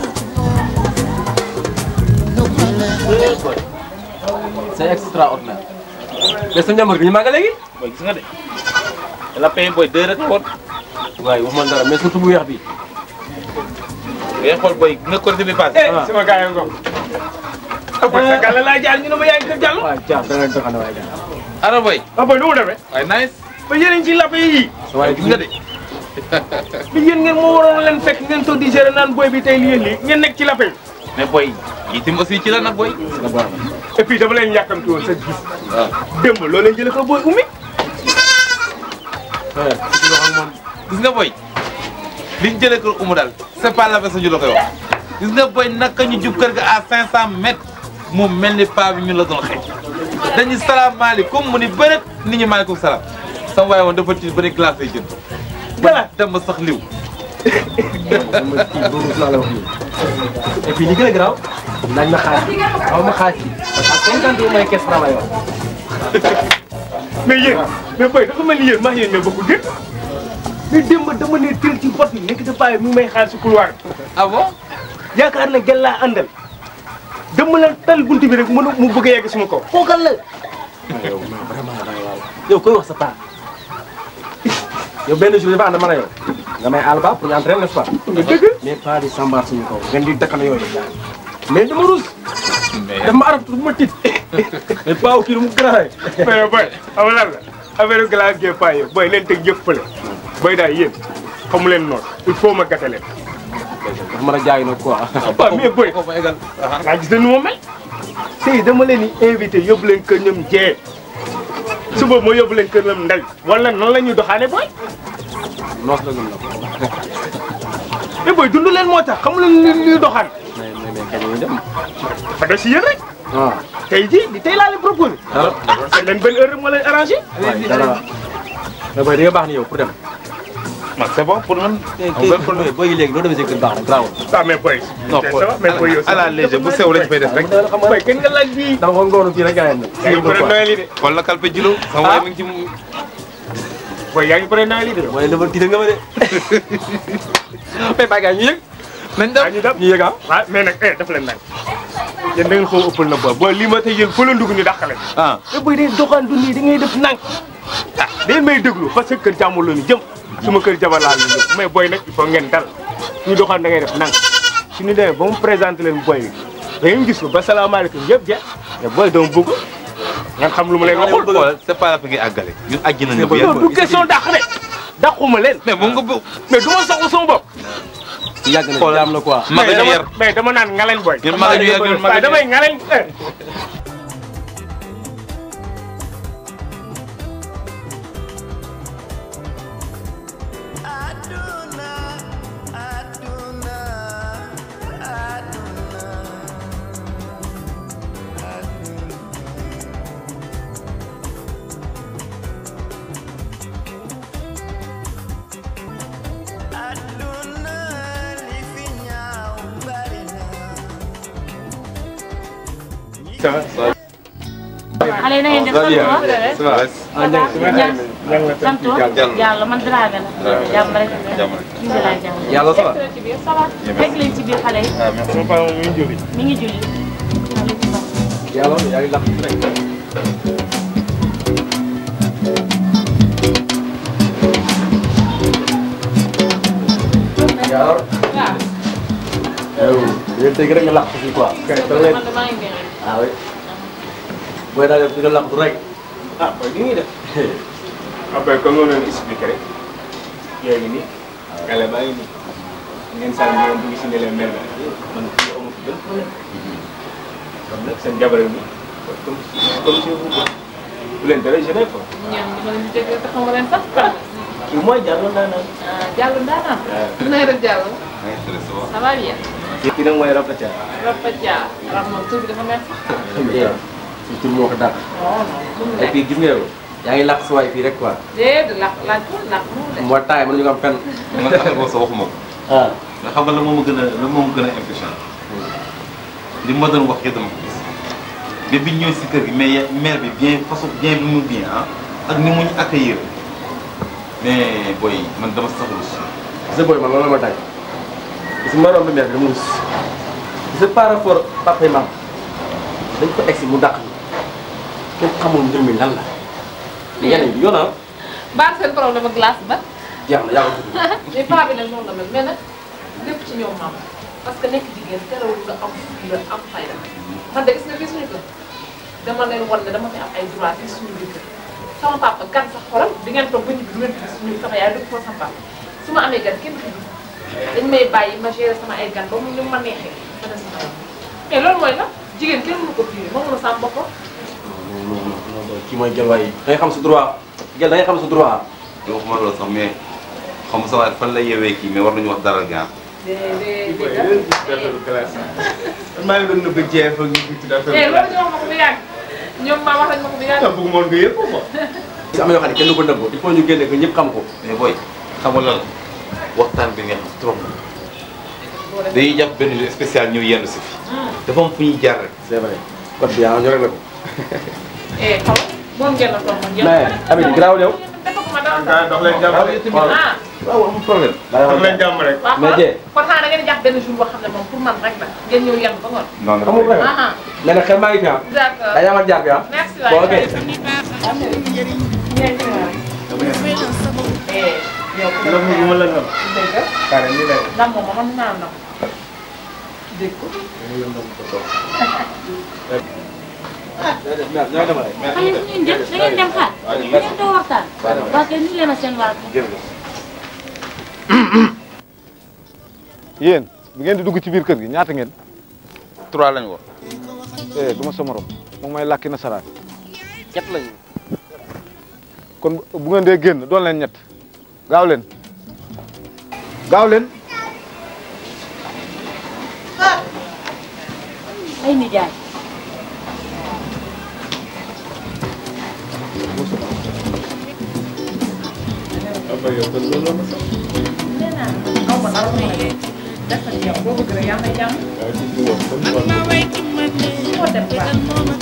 c'est extraordinaire. mais sa njàmbur bi ñu màgg léegi. boy gis nga de la paye boy deux rek woon. waaye waxuma dara mais surtout bu weex bi. ngay xool boy nga korité bi passé. eh sama gars yi nga ah boy sa gàll laa jaar ñu ne ma yaa ngi kër Diallo. waaw Dia da ngay doxal waaye Dia. ana boy. ah boy nu mu demee. waaye nice. ba yéen a ngi ci lappe yi. waaye gis nga de. bi yéen ngeen moo waroon leen fekk ngeen toog di gérer naan boy bi tey lii lii ngeen nekk ci lappe yi. mais boy yi itam aussi ci la nag boy. la baax na. et puis dama leen yàkkamti woon sa gis. waaw démb loo leen jëlee ko booy ummi. gis nga boy liñ jëlee kër umu daal c'est pas la peine ñu la koy wax gis nga boy naka ñu jub kër ga à 500 mètres mu mel ni paa bi ñu la doon xëy dañuy salaamaaleykum mu ni bërët nit ñi maaleykum salaam sama waaye woon dafa tiit ba ni glace lay jënd. glace dama sax liw. et puis li gën a garaaw laaj ma xaalis xaw ma xaalis bi parce que cinquante yu may kees franc lay wax. mais yéen mais boy dafa mel ni yéen maa yéen ñoo bokk gën mais démb dama ne teel ci bot bi nekk sa paay mi ngi may xaar si couloir bi. ah bon. yaakaar na gel laa àndal dama la tal buntu bi rek mënu mu bëgg a yegg suma kaw. fookal la. yow vraiment da ngay waaw yow koy wax sa paa yow benn jour dafa ànd man a yow nga may àll ba pour ñu entraîner n'est-ce pas. dëgg mais pas di sambaar suñu kaw ngeen di dëkk na yooyu. mais dama ruus. daf ma arab bu ma tiit. mais paa kii lu mu gën mais yow boy xam nga lan la affaire glace gee paay yow boy leen teg yëpp fële boy daal yéen xamu leen noonu il faut ma gàtte leen. dafa mën a jaay nag quoi. waaw mais boy nga gis na nu ma mel. tey dama leen di invité yóbbu leen kër ñoom jee suba ma yóbbu leen kër ñoom ndel wala nan la ñuy doxaane boy. noos la gën la. mais boy dund leen moo tax xamu leen li ñuy doxaan. mais mais mais kañ la ñuy dem. dafa des si yéen rek. waaw. tey jii di tey laa leen proposé. dara c'est leen benn heure moo leen arrangé. waaye dara mais boy di nga baax ni yow pour dem. man c'est bon pour man. kay booy yi léegi loo demee si kër baax na grave. ah mais boy. non ça va mais boy yow à la légère bu sew lañ fay def rek. boy kenn nga laaj bii. dama ko ngóoru fii rek gars yi nag. yaa ngi pare Noël yi de. wala kalpe jilo sama waay mi ngi ci mu. boy yaa ngi pare Noël yi de. waaye dafa tiita nga ma de. mais bàyyi gars yi ñu yëg. nañ dem ñu dem ñu yëg ah. waaw mais nag eh daf leen nag yéen da ngeen xaw a ëppal na boy boy lii ma tey yéen foo leen dugg ñu dàqale. ah te boy day doxandu nii da ngay def nang ah day may déglu parce que kër jàmbur la ñu jëm suma kër jabar laa ñu jëm mais boy nag il faut ngeen dal ñu doxaan da ngay def nang su ñu demee ba mu présenté leen boy bi da ngeen gis ko ba salaamaaleykum yëpp jeex mais boy dama bëgg ngeen xam lu ma leen waxul. xool c'est pas la fi ngay àggale ñun àjji nañu bu non du question dàq de dàquma leen. mais moom nga bëgg. mais du ma soxla sama bopp. yàgg na jaam la quoi. mag mais ñu dama yar mais dama naan ngalen boy. ñun mag ñu yar ñun mag waaye ñu damay ngalen. xale na ngeen def sant ça va sant yàlla man Dramé la jàmm rek alhamdulilah jàmm Yàlla ça va? ça va fekk leen ci biir xale yi sama paa moom mi ngi julli. mi ngi julli yàlla yaa ngi lakk rek. yàlla. yow yéen tey rek nga lakk fii quoi. kay da ngay man damaa ngi bien rek ah oui. booy daal di nga lakk du rek. ah boy li ñuy def. ah boy comme noonu leen expliqué rek. yaa ngi nii. gale baa ngi nii. ngeen sànni ñoom bu ñu si ne leen mel na man fii amu fi benn problème. comme nag seen jabar yi comme comme si vous bu leen dara gêné quoi. ñoom ñu mën a dégg te xamu leen sax. kii mooy Diallo Ndanane. ah Diallo Ndanane. waaw. na nga def Diallo. ça va bien. kii nag mooy Rapa Dia. Rapa Dia. Rapa moom tur bi dafa mel sax. suñ tur moo ko dàq. non non. et puis gis nga yow yaa ngi lakk sa waay fii rek quoi. déedéet laaj laaj ko laaj ko de. moo taay mënuñu ko am fenn. man affaire boobu sax waxuma ko. ah. nga xam nga la moom a gën a la moom a gën a impression li ma doon wax yëpp dama ko gis mais biñ ñëwee si kër gi mais mère bi bien façon bien bi mu bien ah ak ni mu ñu accueillir mais booy man dama saxlu si. gis nga booy man loolu la ma tàgg gis nga ma romb mère bi dama rus gis nga par rapport papa yi maam dañ ko egsi mu dàq kenn xamul mbir mi lan la. yenn yi yoon ah baal seen problème ak glace ba. jeex na yaa ko tudd. mais paa bi nag noonu la mel mais nag lépp ci ñoom maam parce que nekk jigéen terewul nga am nga am fayda man de gis nga fii suñu kër dama leen wan ne dama fi am ay droit fii suñu biir kër sama papa gan sax xoolal di ngeen toog ba ñibbi du ngeen gis suñu sama yaay du ko sama papa su ma amee gan kenn fi dañ may bàyyi ma gérer sama ay gan ba mu ñu ma neexee ma dem sama yoon mais loolu mooy la jigéen kenn mënu ko fii moom la sàmm boppam. non non non non kii mooy gel waay da ngay xam sa droit gel da ngay xam sa droit. yow waxuma loolu sax mais xam nga sa waay fan la yewee kii mais war nañu wax dara gaan maa ngi doon nëbb jeex ak ñu ci dafa. eh loolu ñu wax ma ko bu yàgg ñoom maa wax nañ ma ko bu yàgg. bëgg moon nga yëg ko quoi. am na yoo xam ne kenn du ko nëbb il faut ñu génne ko ñëpp xam ko. mais booy xam nga lan la waxtaan bi neex na trop dañuy jàpp benn jour spécial ñëw yenn si fi dafa am fu ñuy jaar rek c'est vrai code bi ah ñu rek la ko. eh xaw moom ngeen la toog man yow. mais Amady garaawul yow. defaguma dara dox leen jàmm rek. ah. waaw amul problème. dox leen jàmm rek. waaw mais Dieng. kon xanaa da ngeen di jàpp benn jour boo xam ne moom pour man rek la ngeen ñëw yenn ba ngoon. non non amul problème. ah mais nag xel maa ngi fi ah. d'accord daa yamal jaar bi ah. merci bon ok. waay. eh yow ku Ndam mi ma la ndam. dégg Kare ni lay. ndam moom man naa ndam. dégg ko. ñooy demal rek. xale yi ngeen dem da ngeen dem xaar. ngeen doo waxtaan. waa kay nuyu leen a seen waa yéen bi ngeen di dugg ci biir kër gi ñaata ngeen. trois lañ woon. eh du ma sa morom moom may làkki nasaraan. ñett lañu. kon bu ngeen dee génn doon leen ñett gaaw leen gaaw leen. ay nijaay. Apa yow kon loolu la ma sax. nee naa aw ma dara may def na ci yow boo bëgg rek yaa may jàmm. waaw ci ci wax comme wax. foo dem baax.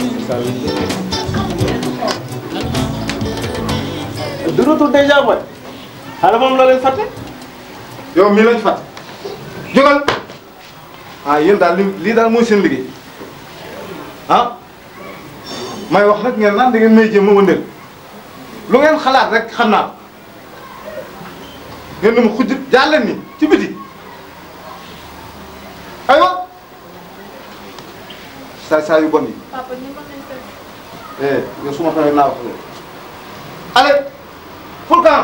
de retour déjà mooy. xale moom la leen fàtte. yow mii lañ fàtte jógal ah yéen daal li lii daal mooy seen liggéey ah may wax nag ngeen naan da ngeen may jéem a wëndeel lu ngeen xalaat rek xam naa ko ngeen ne ma xujj jaar leen ni ci biti aywa saay saay yu bon yi papa ñu mën nañ ko. eh yow su ma xamee naa wax loolu allez pour quand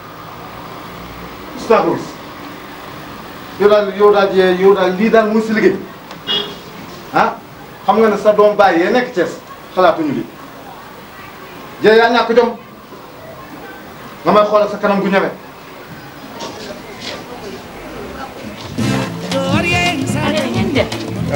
gis naa ko gis yow daal yow daal yee yow daal lii daal muy si liggéey ah xam nga ne sa doom bàyyi yee nekk Thiès xalaatuñu lii jee yaa ñàkk jom nga may xoolal sa kanam gu ñeme allez ngeen dem.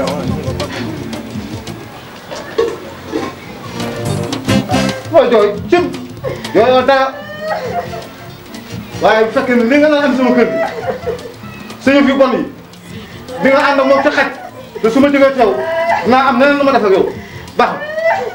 mooy jooy cim yooyu dara waaye bu fekkee ne li nga naan am sama kër gi sa yëf yu bon yi di nga ànd ak moom ci xaj te su ma jógee ci yow naa am neneen lu ma def ak yow baax na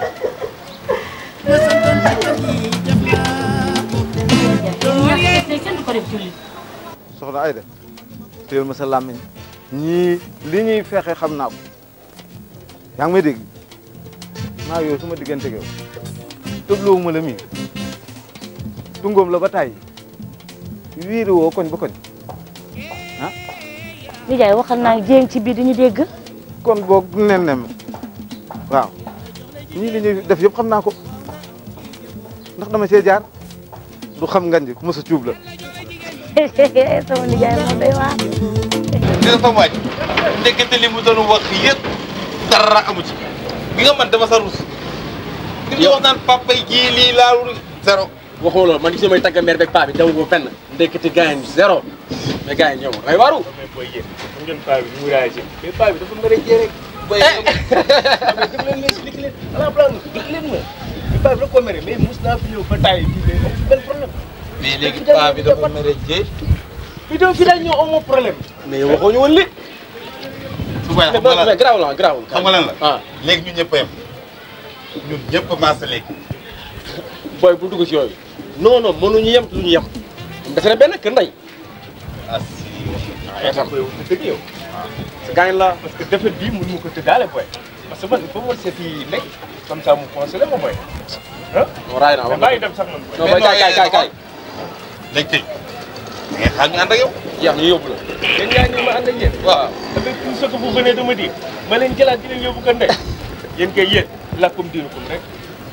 tey kenn du ko def julli. soxna Ayda téyel ma sa làmmiñ ñii li ñuy fexe xam naa ko yaa ngi may dégg maa yow su ma diggante ak yow tëbloowu ma la mii tungoom la ba tàyyi wiiri woo koñ ba koñ ah nijaay waxal naa jéeng ci biir dañu dégg. kon boog nen nem waaw ñii li ñuy def yëpp xam naa ko ndax dama see jaar du xam ngan ji ku mos a cuub la sama nijaay moom day waar. dina fa wàcc ndekete li mu doon wax yëpp dara amu ci bi nga man dama sa rus li mu wax naan papa yi ji lii laalu zéro waxoo loolu man gis nga may tagga mère beeg paa bi daw ko fenn ndekete gars yi zéro mais gars yi ñëw ay waru. mais booy yéen xam ngeen paa bi ni mu réagir. mais paa bi dafa mën a jee rek. booy yéen def leen mais expliqué leen à la plan expliqué leen ma. mais paa bi la ko mere mais mos naa fi ñëw ba taay fii mais amul benn problème. mais léegi paa bi dafa mere jee fii dem fii daal ñëw amoo problème. mais waxoo ñu woon li. su boobaa xam nga lan mais garaawul ah garaawul. xam nga lan la léegi ñun ñëpp a yem ñun ñëpp a maase léegi booy bu dugg ci yooyu. non non mënuñu yem te duñu yem. def na benn kër ndey. ah si ah yow booy wax dëgg yow. sa gaañ la. parce que defet bii mënu ma ko tëddaale booy. parce que man il faut ma seeti nekk comme ça mu conseillé ma booy. ah. non raay naa wax maa ngi dem sax man. non booy kaay kaay kaay kaay. léegi tey da ngay xaar ñu ànd ak yow. jeex ñu yóbbu la. yéen ñaa ngi ma ànd ak yéen. waaw. avec tout ce que vous venez de me dire ma leen jëlaat di leen yóbbu ko ndey yéen kay yéen lakkum diinukum rek.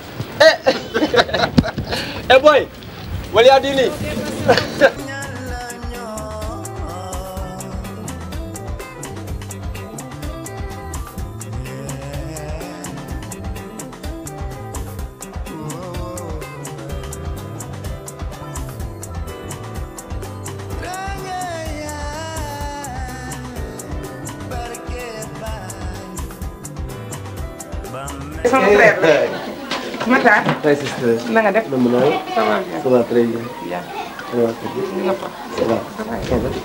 eh boy wala yaa di nii. sama frère la. Matar. Hi sister. na nga def. Namm naa la. Ça va bien. Ça va très bien. Bien. Ça va très bien. Ni nga fa. Ça va. Ça va. Ça va.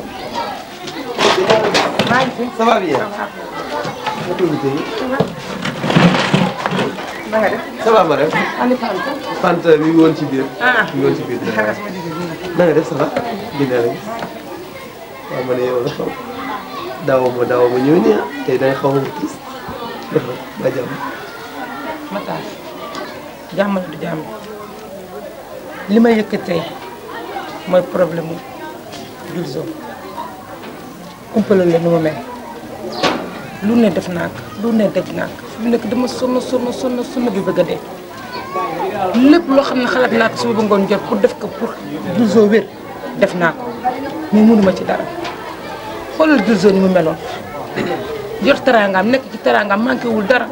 maa ngi fi. Ça va bien. Ça va. Nga tudd tey. na nga def. Ça va ma def. Ani Fanta. Fanta mi ngi woon ci biir. ah mi ngi woon ci biir. xanaa sama jigéen ñi la. na nga def ça va. Dina la gis. waaw ma ne yow la xaw. daaw ma daaw ma ñëw nii ah tey da nga xaw ma gis. dafa ba jàmm. Matar jàmm la du jàmm li ma yëkkatee mooy problème mu Gilzo umpale la nu ma mel lu ne def naa ko lu ne def naa ko fi mu nekk dama sonn sonn sonn sonn bi bëgg a dee lépp loo xam ne xalaat naa ko suba ba ngoon jot pour def ko pour Gilzo wér def naa ko mais mënuma ci dara xoolal Gilzo ni mu meloon yor teraangaam nekk ci teraangaam manqué wul dara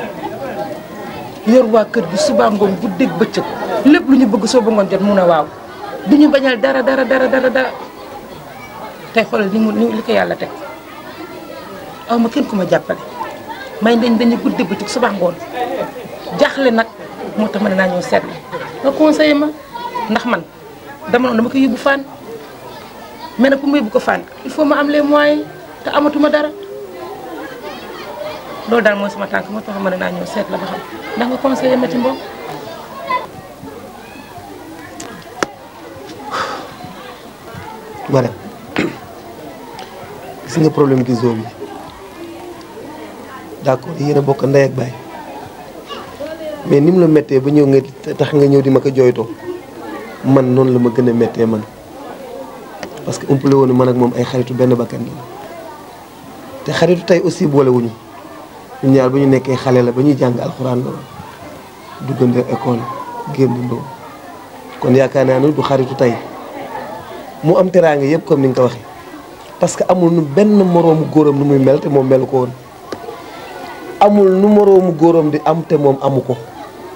yor waa kër gi suba ngoon guddeeg bëccëg lépp lu ñu bëgg soo ba ngoon jot mun a waaw du ñu bañal dara dara dara dara dara tey xoolal ni mu ni li ko yàlla teg aw ma kenn ku ma jàppale may dañ dañu guddeeg bëccëg suba ngoon jaaxle nag moo tax ma ne naa ñëw seet nga conseillé ma ndax man dama noonu dama ko yóbbu faan mais nag pour ma yóbbu ko faan il faut ma am les moyens te amatuma dara loolu daal mooy sama tànk moo tax ma ne naa ñëw seet la ba xam ndax nga conseillé ma ci mbokk Marème gis nga problème Gilzo bi d'accord yéen a bokk ndey ak baay mais ni mu la méttee ba ñëw nga tax nga ñëw di ma ko jooytoo man noonu la ma gën a méttee man parce que umpale woon man ak moom ay xaritu benn bakkan la te xaritu tey aussi boolewuñu ñu ñaar ba ñu nekkee xale la ba ñuy jàng alxuraan la duggandoo école génnandoo kon yaakaar naa ne du xaritu tey mu am teraanga yëpp comme ni nga ko waxee parce que amul nu benn moroomu góoram nu muy mel te moom melu ko woon amul nu moroomu góoram di am te moom amu ko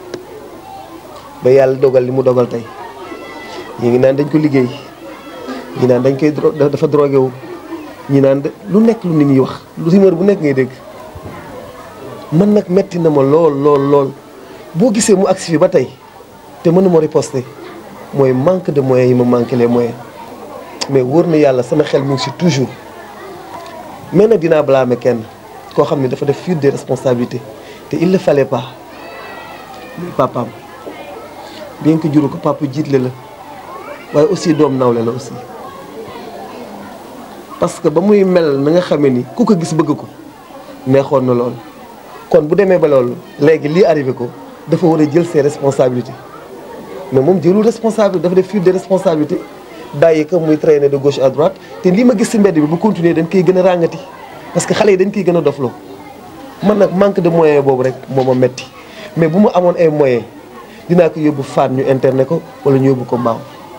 ba yàlla dogal li mu dogal tey ñi ngi naan dañ ko liggéey ñi naan dañ koy dro dafa drogué wu ñi naan lu nekk lu nit ñi wax lu rumeur bu nekk ngay dégg man nag metti na ma lool lool lool boo gisee mu agsi fi ba tey te mënuma riposter mooy manque de moyens yi ma manqué les moyens mais wóor na yàlla sama xel mu ngi si toujours mais nag dinaa blâmer kenn koo xam ne dafa def fuite des responsabilités te il ne fallait pas muy papaam bien que juru ko papa jiitle la waaye aussi doom nawle la aussi parce que ba muy mel na nga xamee ni ku ko gis bëgg ko neexoon na lool kon bu demee ba loolu léegi lii arrivé ko dafa war a jël ses responsabilités mais moom jëlul responsable dafa def fuite de responsabilité bàyyi ko muy traîner de gauche à droite te lii ma gis ci mbedd bi bu continuer dañ koy gën a ràngati parce que xale yi dañ koy gën a dofloo man nag manque de moyen boobu rek moo ma metti mais bu ma amoon ay moyens dinaa ko yóbbu faat ñu internet ko wala ñu yóbbu ko mbaaw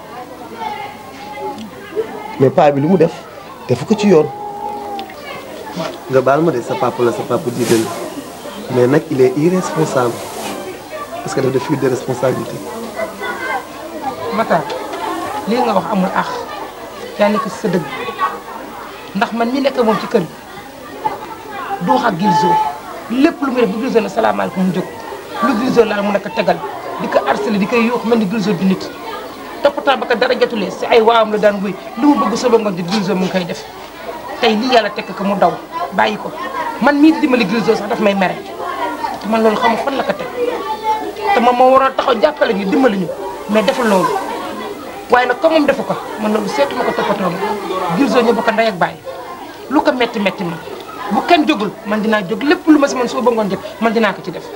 mais paa bi lu mu def defu ko ci yoon nga baal ma de sa papa la sa papa jiite la mais nag il est irresponsable parce que dafa def fuite de responsabilité Matar lii nga wax amul ax yaa nekk si sa dëgg ndax man mi nekk moom ci kër gi du wax ak Gilzo lépp lu muy def bu Gilzo ne salaamaaleykum mu jóg lu Gilzo laal mu nekk tegal di ko harcelé di koy yuux mel ni Gilzo du nit toppatoo ba ko dara jotulee si ay waawam la daan wéy lu mu bëgg soba ngoon di Gilzo mu ngi koy def tey lii yàlla tekk ko mu daw bàyyi ko man mii di dimbali Gilzo sax daf may mere te man loolu xam nga fan la ko teg te moom moo waroon taxaw jàppale ñu dimbali ñu mais deful loolu waaye nag comme moom defu ko man loolu seetuma ko toppatoo ma Gilzo ñu bokk ndey ak bàyyi lu ko metti metti ma bu kenn jógul man dinaa jóg lépp lu ma si man soo bëggoon jëf man dinaa ko ci def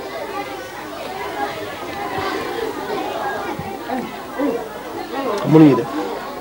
mënuñu def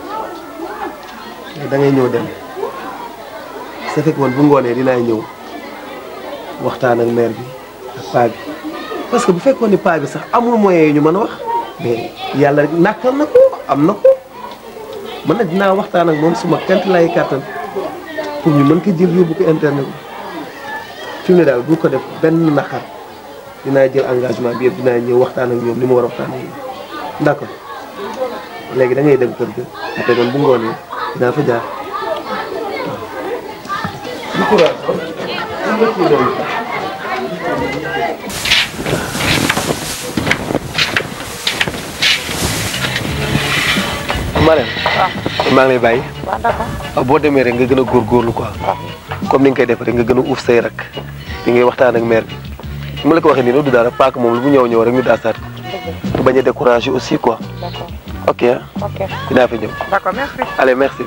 da ngay ñëw dem sa fekk man bu ngoonee dinaa ñëw waxtaan ak maire bi ak paa bi parce que bu fekkoon ni paa bi sax amul moyen yi ñu mën a wax mais yàlla rek nàkkal na ko am na ko man nag dinaa waxtaan ak moom suma kent lay kàttan pour ñu mën ko jël yóbbu ko internet bi fi mu ne daal bu ko def benn naqar dinaa jël engagement bi yëpp dinaa ñëw waxtaan ak ñoom li ma war a waxtaan ak ñoom d'accord léegi da ngay dem kër ga après man bu ngoonee dinaa fa jaar du courage Marème maa ngi lay bàyyi waaw d'accord boo demee rek nga gën a góorgóorlu quoi comme ni nga koy def rek nga gën a uuf say rak di ngay waxtaan ak maire bi mu la ko waxee nii nag du dara paak moom lu mu ñëw ñëw rek ñu daasaat te bañ a découragé aussi quoi d'accord ok ah ok dinaa fi ñëw d'accord merci allez merci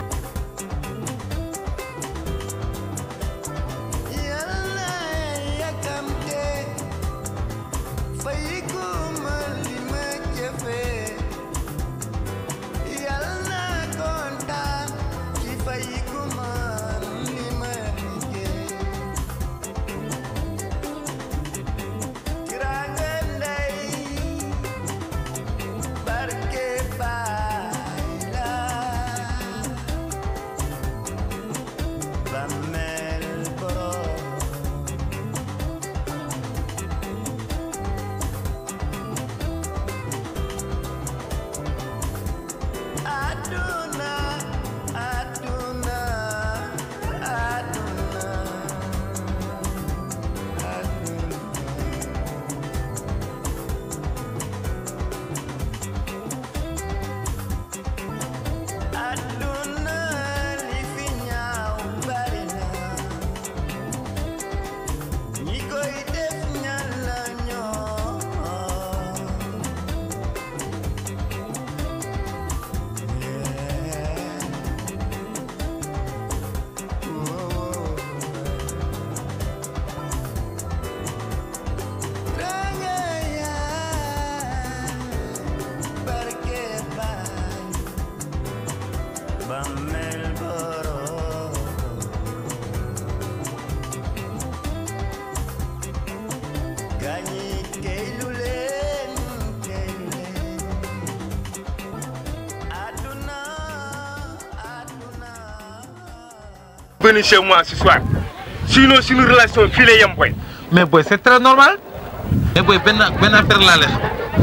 venir chez moi ce soir sinon suñu relation fii lay yem boy. mais boy c'est très normal. mais boy benn benn affaire laa lay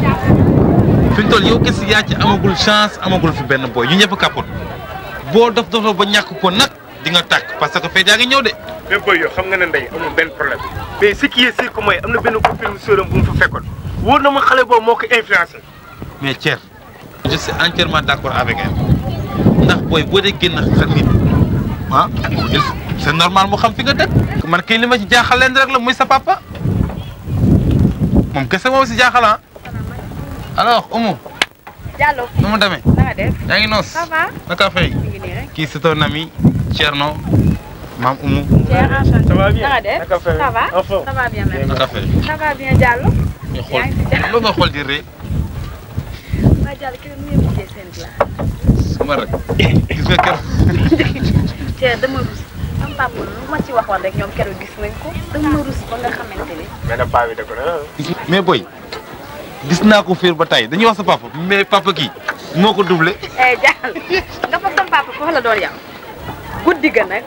xam fi mu toll yow kese yaa ci amagul chance amagul fi benn boy ñu ñëpp kapot boo dof dof ba ñàkk ko nag di nga tàkk parce que fee yaa ngi ñëw de. mais boy yow xam nga ne ndey amul benn problème mais ce qui est sûr que mooy am na benn copine sœuram bu mu fa fekkoon wóor na ma xale boobu moo ko influencé. mais Thier je suis entièrement d'accord avec elle ndax booy boo dee génn xel nit ah c'est normal mu xam fi nga dëkk. man kii li ma ci jaaxal leen rek la muy sa papa moom kese moom si jaaxal ah alors Oumou Diallo. nu mu demee. na nga def. yaa ngi noos. ça va. naka fay. mi ngi nii rek. kii c'est ton ami Thierno maam Oumou. Pierre enchanté. Ça va bien? na nga def. Naka fay? ça va. En forme? ça va bien merci. naka fay. ça va bien Diallo. ñu xool lu nga xool di ree waa Diallo kii nu muy mujjee seen glace. sama rek gis nga keroog. Pierre dama rus. sama papa lu ma ci waxoon rek ñoom keroog gis nañ ko. dama rus ba nga xamante ni. mais nag paa bi da ko na. mais boy gis naa ko fiir ba tey dañuy wax sa papa mais papa kii moo ko doublé. eh Diallo nga foog sama papa foofu la doon yam. guddi ga nag.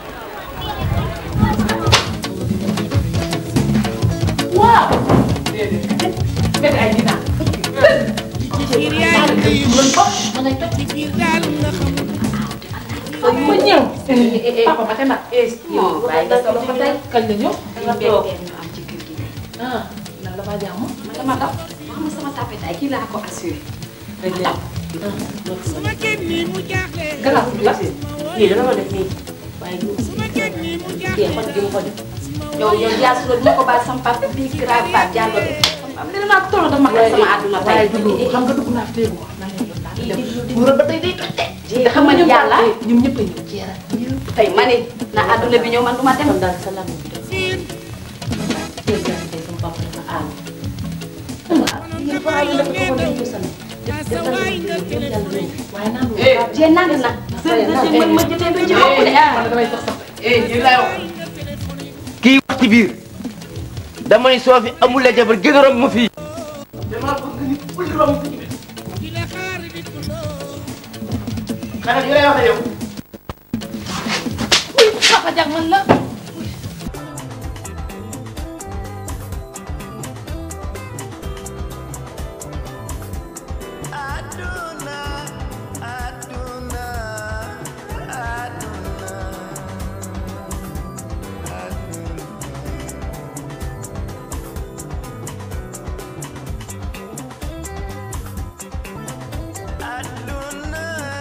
waaw. déedéet ay dinaar. ma ñëw. papa ma tema. yow bàyyi nga sa loxo tey kañ la ñëw. nga toog ñu am ci kër gi. ah nan la faa jàmm. man dama daw xam nga sama tapet ay kii laa ko assuré. rek la. gannaaw la. lii dana ma def nii waaye du kii xol gi mu ko def. yow yow yaa su ma ko bàyyi sama papa bii grave ba jàllo de. li naa ko toll dafa ma sama àdduna tey. waaye dugg xam nga dugg naa fi tey bu buura ba tey day toj de. te xam nga ni yàlla ñoom ñëpp a ñëw jeera. tey ma ne na àdduna bi ñëw man du ma dem. daal sa lam bi dafa tey jàng tey sama papa dafa aal. yéen fa aal dafa ko dañ ko sama. waaye naan jee naan na. man ma jëtee ba ci bopp de ah. kii wax ci biir dama ni soo fi amul la jabar gën a romb ma fii. xanaa li lay wax yow. papa jag man la. Aduna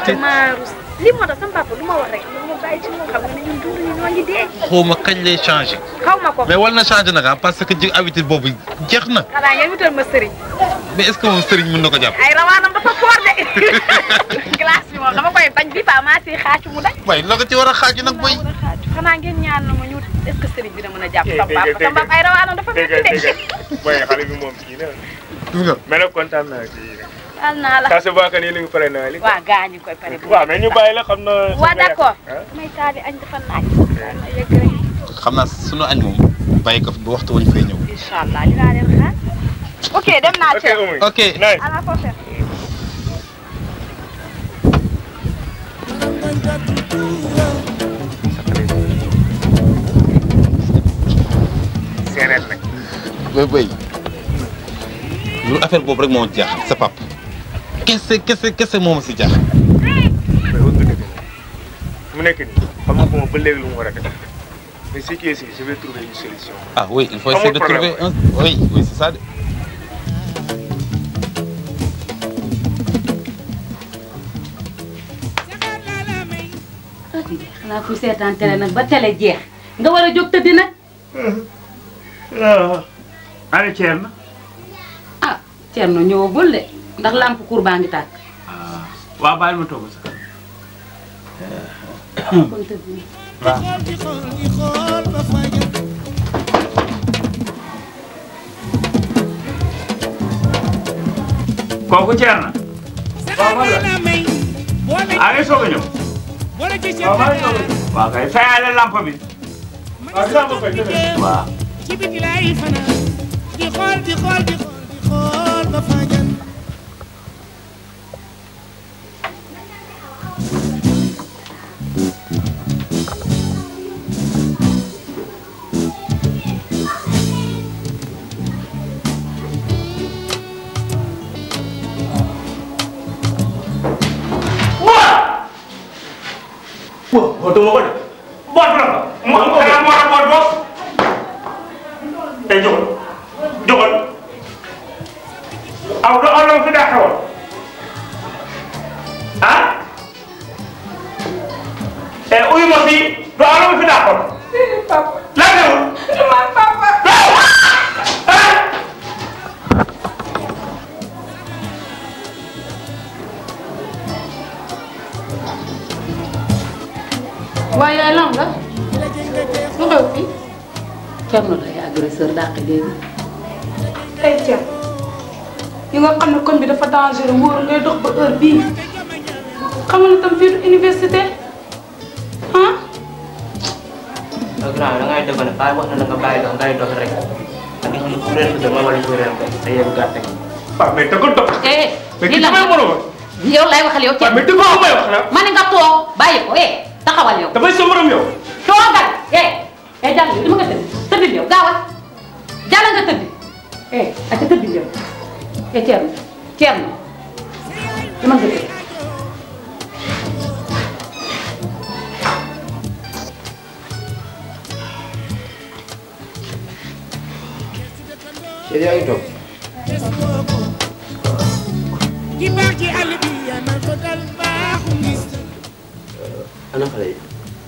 te damaa rus lii moo tax sama papa lu ma wax rek lu ma bàyyi ci moom xam nga ne ñun dund ñu ñoo ngi dee. xaw ma kañ lay changé xaw ma ko. mais war na changé nag ah parce que ji habitude boobu jeex na xanaa ngeen wutal ma sëriñ. mais est ce que moom sëriñ mën na ko jàpp ay rawaanam dafa foor de. glace bi moom dama koy bañ bi pa maa si xaacu mu dañ. waaye loo ko ci war a xaaju nag boy xanaa ngeen ñaan na ma ñu est ce que sëriñ bi dina mën a jàpp sama papa sama papa ay rawaanam dafa dégg métti nga de. dégg nga booy xale bi moom kii na gis nga mais nag kontaan naa ci baal naa la. ça se voit que nii ni ngi pare naa li waa gaa ñu koy pare. waaw mais ñu bàyyi la xam na waa d' accord. may taali añ dafa naaj. ma yegg rek. xam naa sunu añ moom bàyyi ko fi ba waxtu wañ fay ñëw incha allah dinaa leen xaar. ok dem naa ok Thiel. Oumy ok à la prochaine. séeréer nag bay bay lu affaire boobu rek moo ma jaaxal sa pap kese kese kese moo ma si jaaxal mais wëgg dëgg mu nekk nii xam nga ko moom ba léegi lu mu war a def mais ce qui est sûr je vais trouver une solution ah oui il faut Amul essayer de problème. trouver un oui oui c'est ça de xanaa kuy seetaan télé nag ba télé jeex nga war a jóg tëddi nag ana Thierno ah Thierno ñëwagul de ndax lampe cour baa ngi tàkk waaw bàyyil ma toog sa kon tëdd na. kooku Thierno waaw man la ah ngay soog a ñëw waaw maa ngi soog a ñëw waaw kay fayale lampe bi waaw dinaa ko fay waaw ci biti laay fanaan di xool di xool di xool di xool ba fajan waaw bootu ma ko de boot la ko moo xanaa moo tax boot boot tey jógal jógal aw du aw la fi daa xewoon ah eh uyu ma fii du aw la fi daa xewoon lan xewul waaye yaay lam la lu xew fii Thierno day agresseur dàq léegi tey Thierno yi nga xam ne koñ bi dafa dangereux wóor ngay dox ba heure bii xam nga ne tam fii du université ah donc grand da ngay def ne bàyyi wax na la nga bàyyi dox ngay dox rek ak xam ne ku réer ko dama wala ku réer ko te yéen gàtte ko. waaw mais da ko dox. eh mais lii ki la damay mën a wax. yow lay waxal yow Thierno mais dëgg la may wax na. ma ne nga toog bàyyi ko eh taxawal yow dafay sa morom yow. toogal eh eh jàll yow dama nga tëdd tëddil yow gaawal jàll nga tëdd eh aka tëddil yow eh Thierno Thierno dama nga tëdd Chéri yaa ngi toog ki baax ci àll bi yaa man ko dal baaxu ngis ana xale yi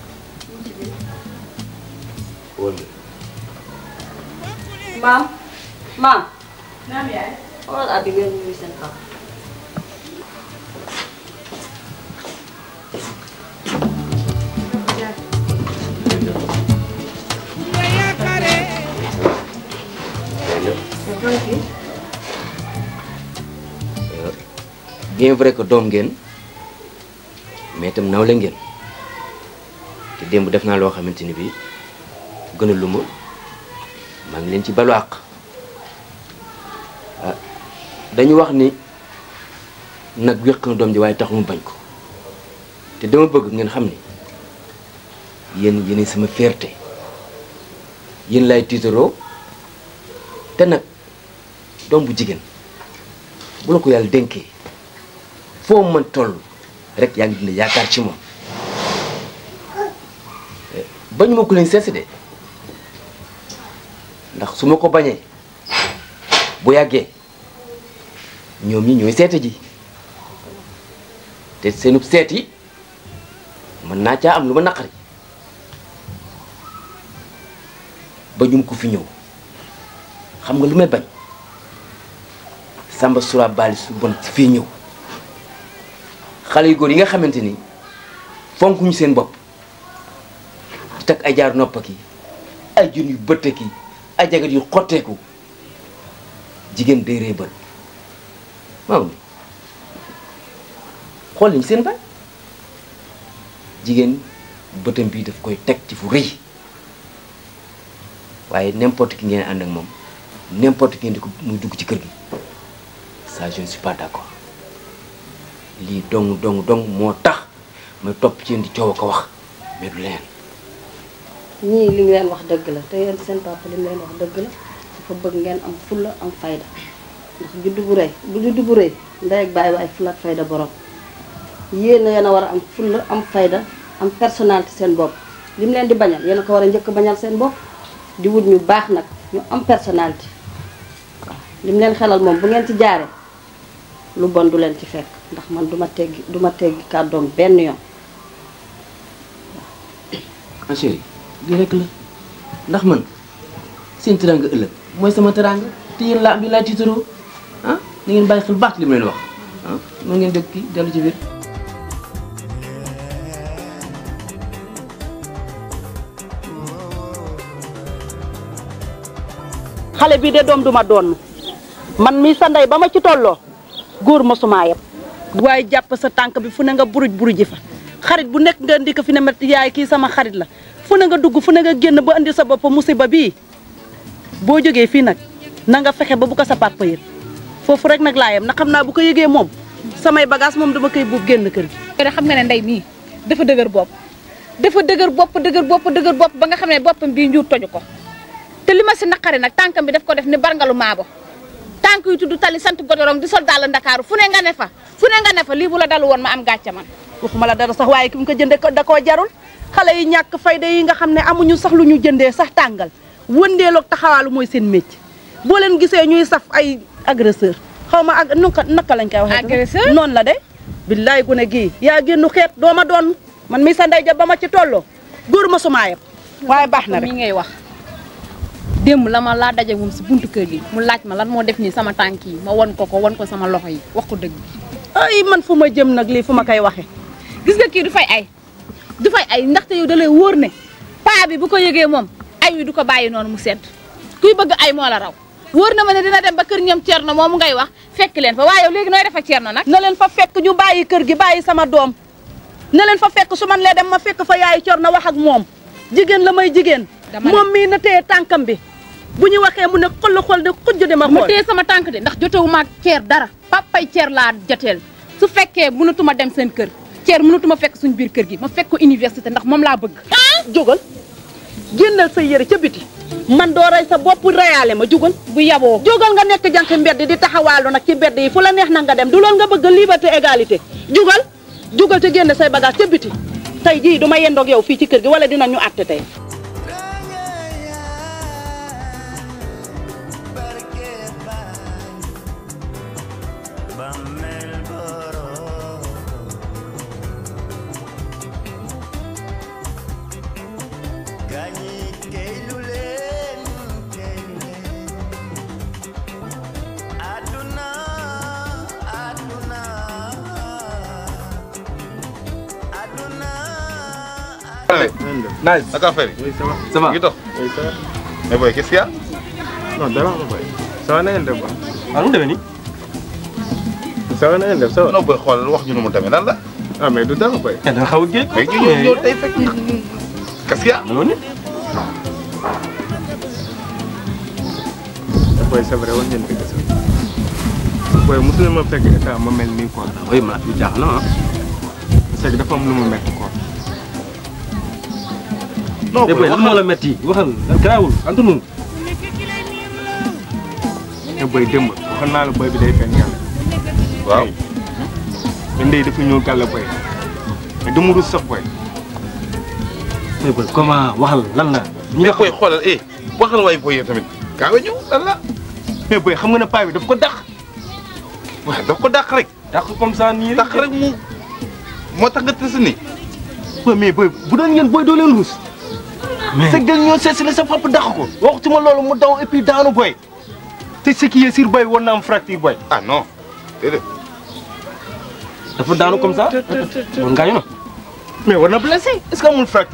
wala maam maam naam yaay. xoolal abi ngeen ñuy seen kaw bien vrai que doom ngeen mais itam nawle ngeen te démb def naa loo xamante ni bii gën a lu ma maa ngi leen ci balu àq ah dañu wax ni nag wéq na doom ji waaye tax mu bañ ko te dama bëgg ngeen xam ni yéen yéen sama fierté yéen lay tiitaroo te nag doom bu jigéen bu la ko yàlla dénkee foo mën toll rek yaa ngi dund yaakaar ci moom bañu ma ko leen seesi de ndax su ma ko bañee bu yàggee ñoom ñi ñooy seete ji te seenub seet yi mën naa caa am lu ma naqari ba ñum ko fi ñëw xam nga lu may bañ Samba Sura Bali su bon si fii ñëw xale yu góor yi nga xamante ni fonk ñu seen bopp di takk ay jaar noppa ki ay jun yu bëtte ki ay jagat yu xotteeku jigéen day rëy bët waaw xool nañ seen baay jigéen bëtam bii daf koy teg ci fu rëy waaye n'importe qui ngeen ànd ak moom n'importe qui ngeen di ko muy dugg ci kër gi ça je ne suis pas d'accord lii dong dong dong moo tax may topp ci yéen di coow a ko wax mais du leen ñii li ñu leen wax dëgg la te yéen seen papa li mu leen wax dëgg la dafa bëgg ngeen am fulla am fayda ndax juddu bu rëy bu juddu bu rëy ndey ak bàyyi waaye fulla ak fayda borom yéen yéen a war a am fulla am fayda am personnalité seen bopp li mu leen di bañal yéen a ko war a njëkk a bañal seen bopp di wut ñu baax nag ñu am personnalité waaw li mu leen xelal moom bu ngeen ci jaaree lu bon du leen ci fekk ndax man duma teggi duma teggi kàddoom benn yoon ma chérie lii rek la ndax man seen teraanga ëllëg mooy sama teraanga te yéen laa am bi laa tiitaroo ah na ngeen bàyyi xel baax li mu leen wax ah noonu ngeen dégg kii dellu ci biir xale bii de doom duma doon man mii sa ndey ba ma ci tolloo góor mosuma yeb waaye jàpp sa tànk bi fu ne nga buruj buruji fa xarit bu nekk nga indi ko fi ne ma yaay kii sama xarit la fu ne nga dugg fu ne nga génn ba indi sa bopp musiba bii boo jógee fii nag na nga fexe ba bu ko sa papa yëg foofu rek nag laa yem na xam naa bu ko yëgee moom samay bagage moom dama koy buub génn kër gi. te xam nga ne ndey mii dafa dëgër bopp dafa dëgër bopp dëgër bopp dëgër bopp ba nga xam ne boppam bii njuur toju ko te li ma si naqari nag tànkam bi daf ko def ni barngalu maabo tànk yu tudd tali sant godorong di sol daal ndakaaru fu ne nga ne fa fu ne nga ne fa lii bu la dalu woon ma am gàcce man waxuma la dara sax waaye ki mu ko jëndee da koo jarul xale yi ñàkk fayda yi nga xam ne amuñu sax lu ñu jëndee sax tàngal wëndeeloog taxawaalu mooy seen métier boo leen gisee ñuy saf ay agresseur xaw ma ak naka naka lañ koy waxee. agresseur noonu la de. billaay gune gii yaa génnu xeet doo ma doon man mi sa ndey ja ba ma ci tolloo góor ma suma yeb waaye baax na rek mi ngay wax démb la ma laa daje moom si buntu kër gi mu laaj ma lan moo def nii sama tànk yi ma won ko ko won ko sama loxo yi wax ko dëgg ay man fu ma jëm nag lii fu ma koy waxee. gis nga kii du fay ay du fay ay ndaxte yow da lay wóor ne paa bi bu ko yëgee moom ay wi du ko bàyyi noonu mu sedd kuy bëgg ay moo la raw wóor na ma ne dina dem ba kër ñoom Thierno moomu ngay wax fekk leen fa waaye yow léegi nooy def ak Thierno nag. na leen fa fekk ñu bàyyi kër gi bàyyi sama doom na leen fa fekk su man lee dem ma fekk fa yaayu Thierno wax ak moom jigéen la may jigéen. moom mii na téye tànkam bi bu ñu waxee mu ne xol la xol de xujj de ma xool. ma téye sama tànk de ndax jotewuma ak Thier dara papay Thier laa joteel su fekkee mënatuma dem seen kër Thier mënatuma fekk suñ biir kër gi ma fekk ko université ndax moom laa bëgg. jógal génnal sa yëre ca biti man doo rey sa bopp reyaale ma jugal bu yaboo jógal nga nekk jànk mbedd di taxawaalu nag ci mbedd yi fu la neex na nga dem du loolu nga bëgg liberté égalité jugal jugal te génne say bagage ca biti tey jii du ma yendoog yow fii ci kër gi wala dinañu àtte tey Nice. Naka affaire yi. Oui, ça va. Ça va. ngi dox. Oui, ça va. mais boy qu'est-ce qu'il y a. non dara ma boy. ça va na ngeen def ba. ah nu mu demee nii. ça va na ngeen def ça va. non boy xoolal wax ñu nu mu demee lan la. ah mais du dara boy. da nga xaw a géej. mais ñu ñëw ñëw tey fekk qu'est-ce qu'il y a. noonu. boy c'est vrai wax ngeen dëgg sax. boy mosu ma fekk état ma mel nii quoi. oui ma yu jaax na ah. c'est que dafa am lu mu metti quoi. non boy lan moo la metti waxal garaawul antu nu te boy démb waxoon naa la boy bi day fen yàlla. waaw. te ndey dafa ñëw gàll boy. mais du mu rus sax boy. mais boy comment waxal lan la. ñi nga koy xoolal eh waxal waay boy yow tamit gaaw a ñëw lan la. mais boy xam nga ne paa bi daf ko dàq. waaw daf ko dàq rek. dàq comme ça nii dàq rek mu moo tax nga tës ni waaw mais booy bu doon ngeen booy doo leen ruus. mais c'est que ñoo seet si la sa papa dàq ko. waxtu ma loolu mu daw et puis daanu booy. te ce qui est sûr booy war na am fracture booy. ah non déedéet. dafa daanu comme ça. man gaañu na. mais war na blessé est-ce que amul fracture.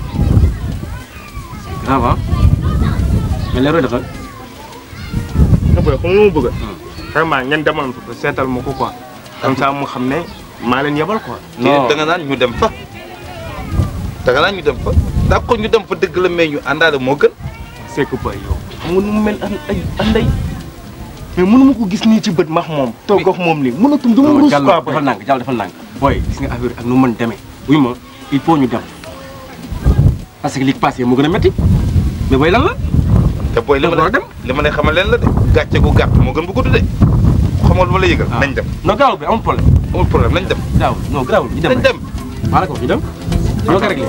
grave ah. mais leeroy defal. nga booy xam nga mu bëgg vraiment ngeen demoon fa seetal ma ko quoi comme ça mu xam ne maa leen yebal quoi non da nga naan ñu dem fa. da nga naan ñu dem fa d'accord ñu dem fa dëgg la mais ñu àndaale moo gën. c'est que boy yow xam nga nu mu mel an ay anday mais mënu ma ko gis nii ci bët max moom toog ak moom nii mënatum du ma ruus quoi Diallo defal nànk Diallo defal nànk. booy gis nga affaire ak nu mu mën demee wuy ma il faut ñu dem parce que li passé moo gën a métti mais booy lan la. te booy li ma lay li ma lay xamal leen la de gàcce gu gàtt moo gën bu gudd de xam nga lu ma la yëgal nañ dem. non gaaw bi amul problème. amul problème nañ dem. gaaw non gaaw ñu dem nañ dem. maa la ko wax ñu dem. ñoo ko réglé.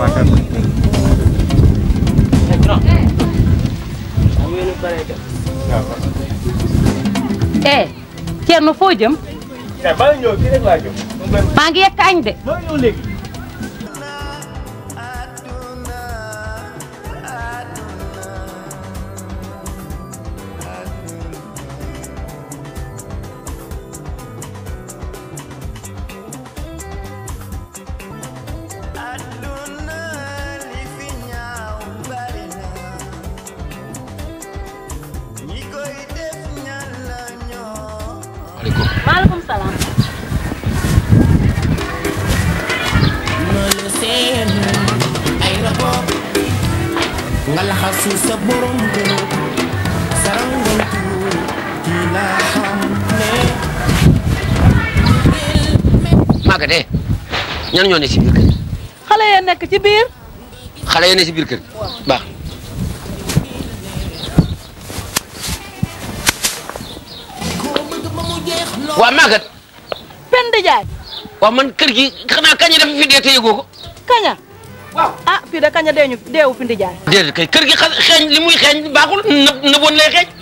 eh Thierno foo jëm eh maa ngi ñëw kii rek laa jëm maa ngi yekk añ de maa ngi ñëw léegi maaleykum salaam ay rabo nga laxasu sa borom kër sarangantu ki la xam ne Maguette ñan ñoo ne si biir kër gi xale ya nekk ci biir xale yi ne si biir kër gi baax waa Maguette Penda Jaay waaw man kër gi xanaa kañ dafa fi dee te yëgoo ko kaña waaw ah fii de kaña deeñu deewu Penda Jaay déedéet kay kër gi xa xeeñ li muy xeeñ baaxul na nëboon lay xeeñ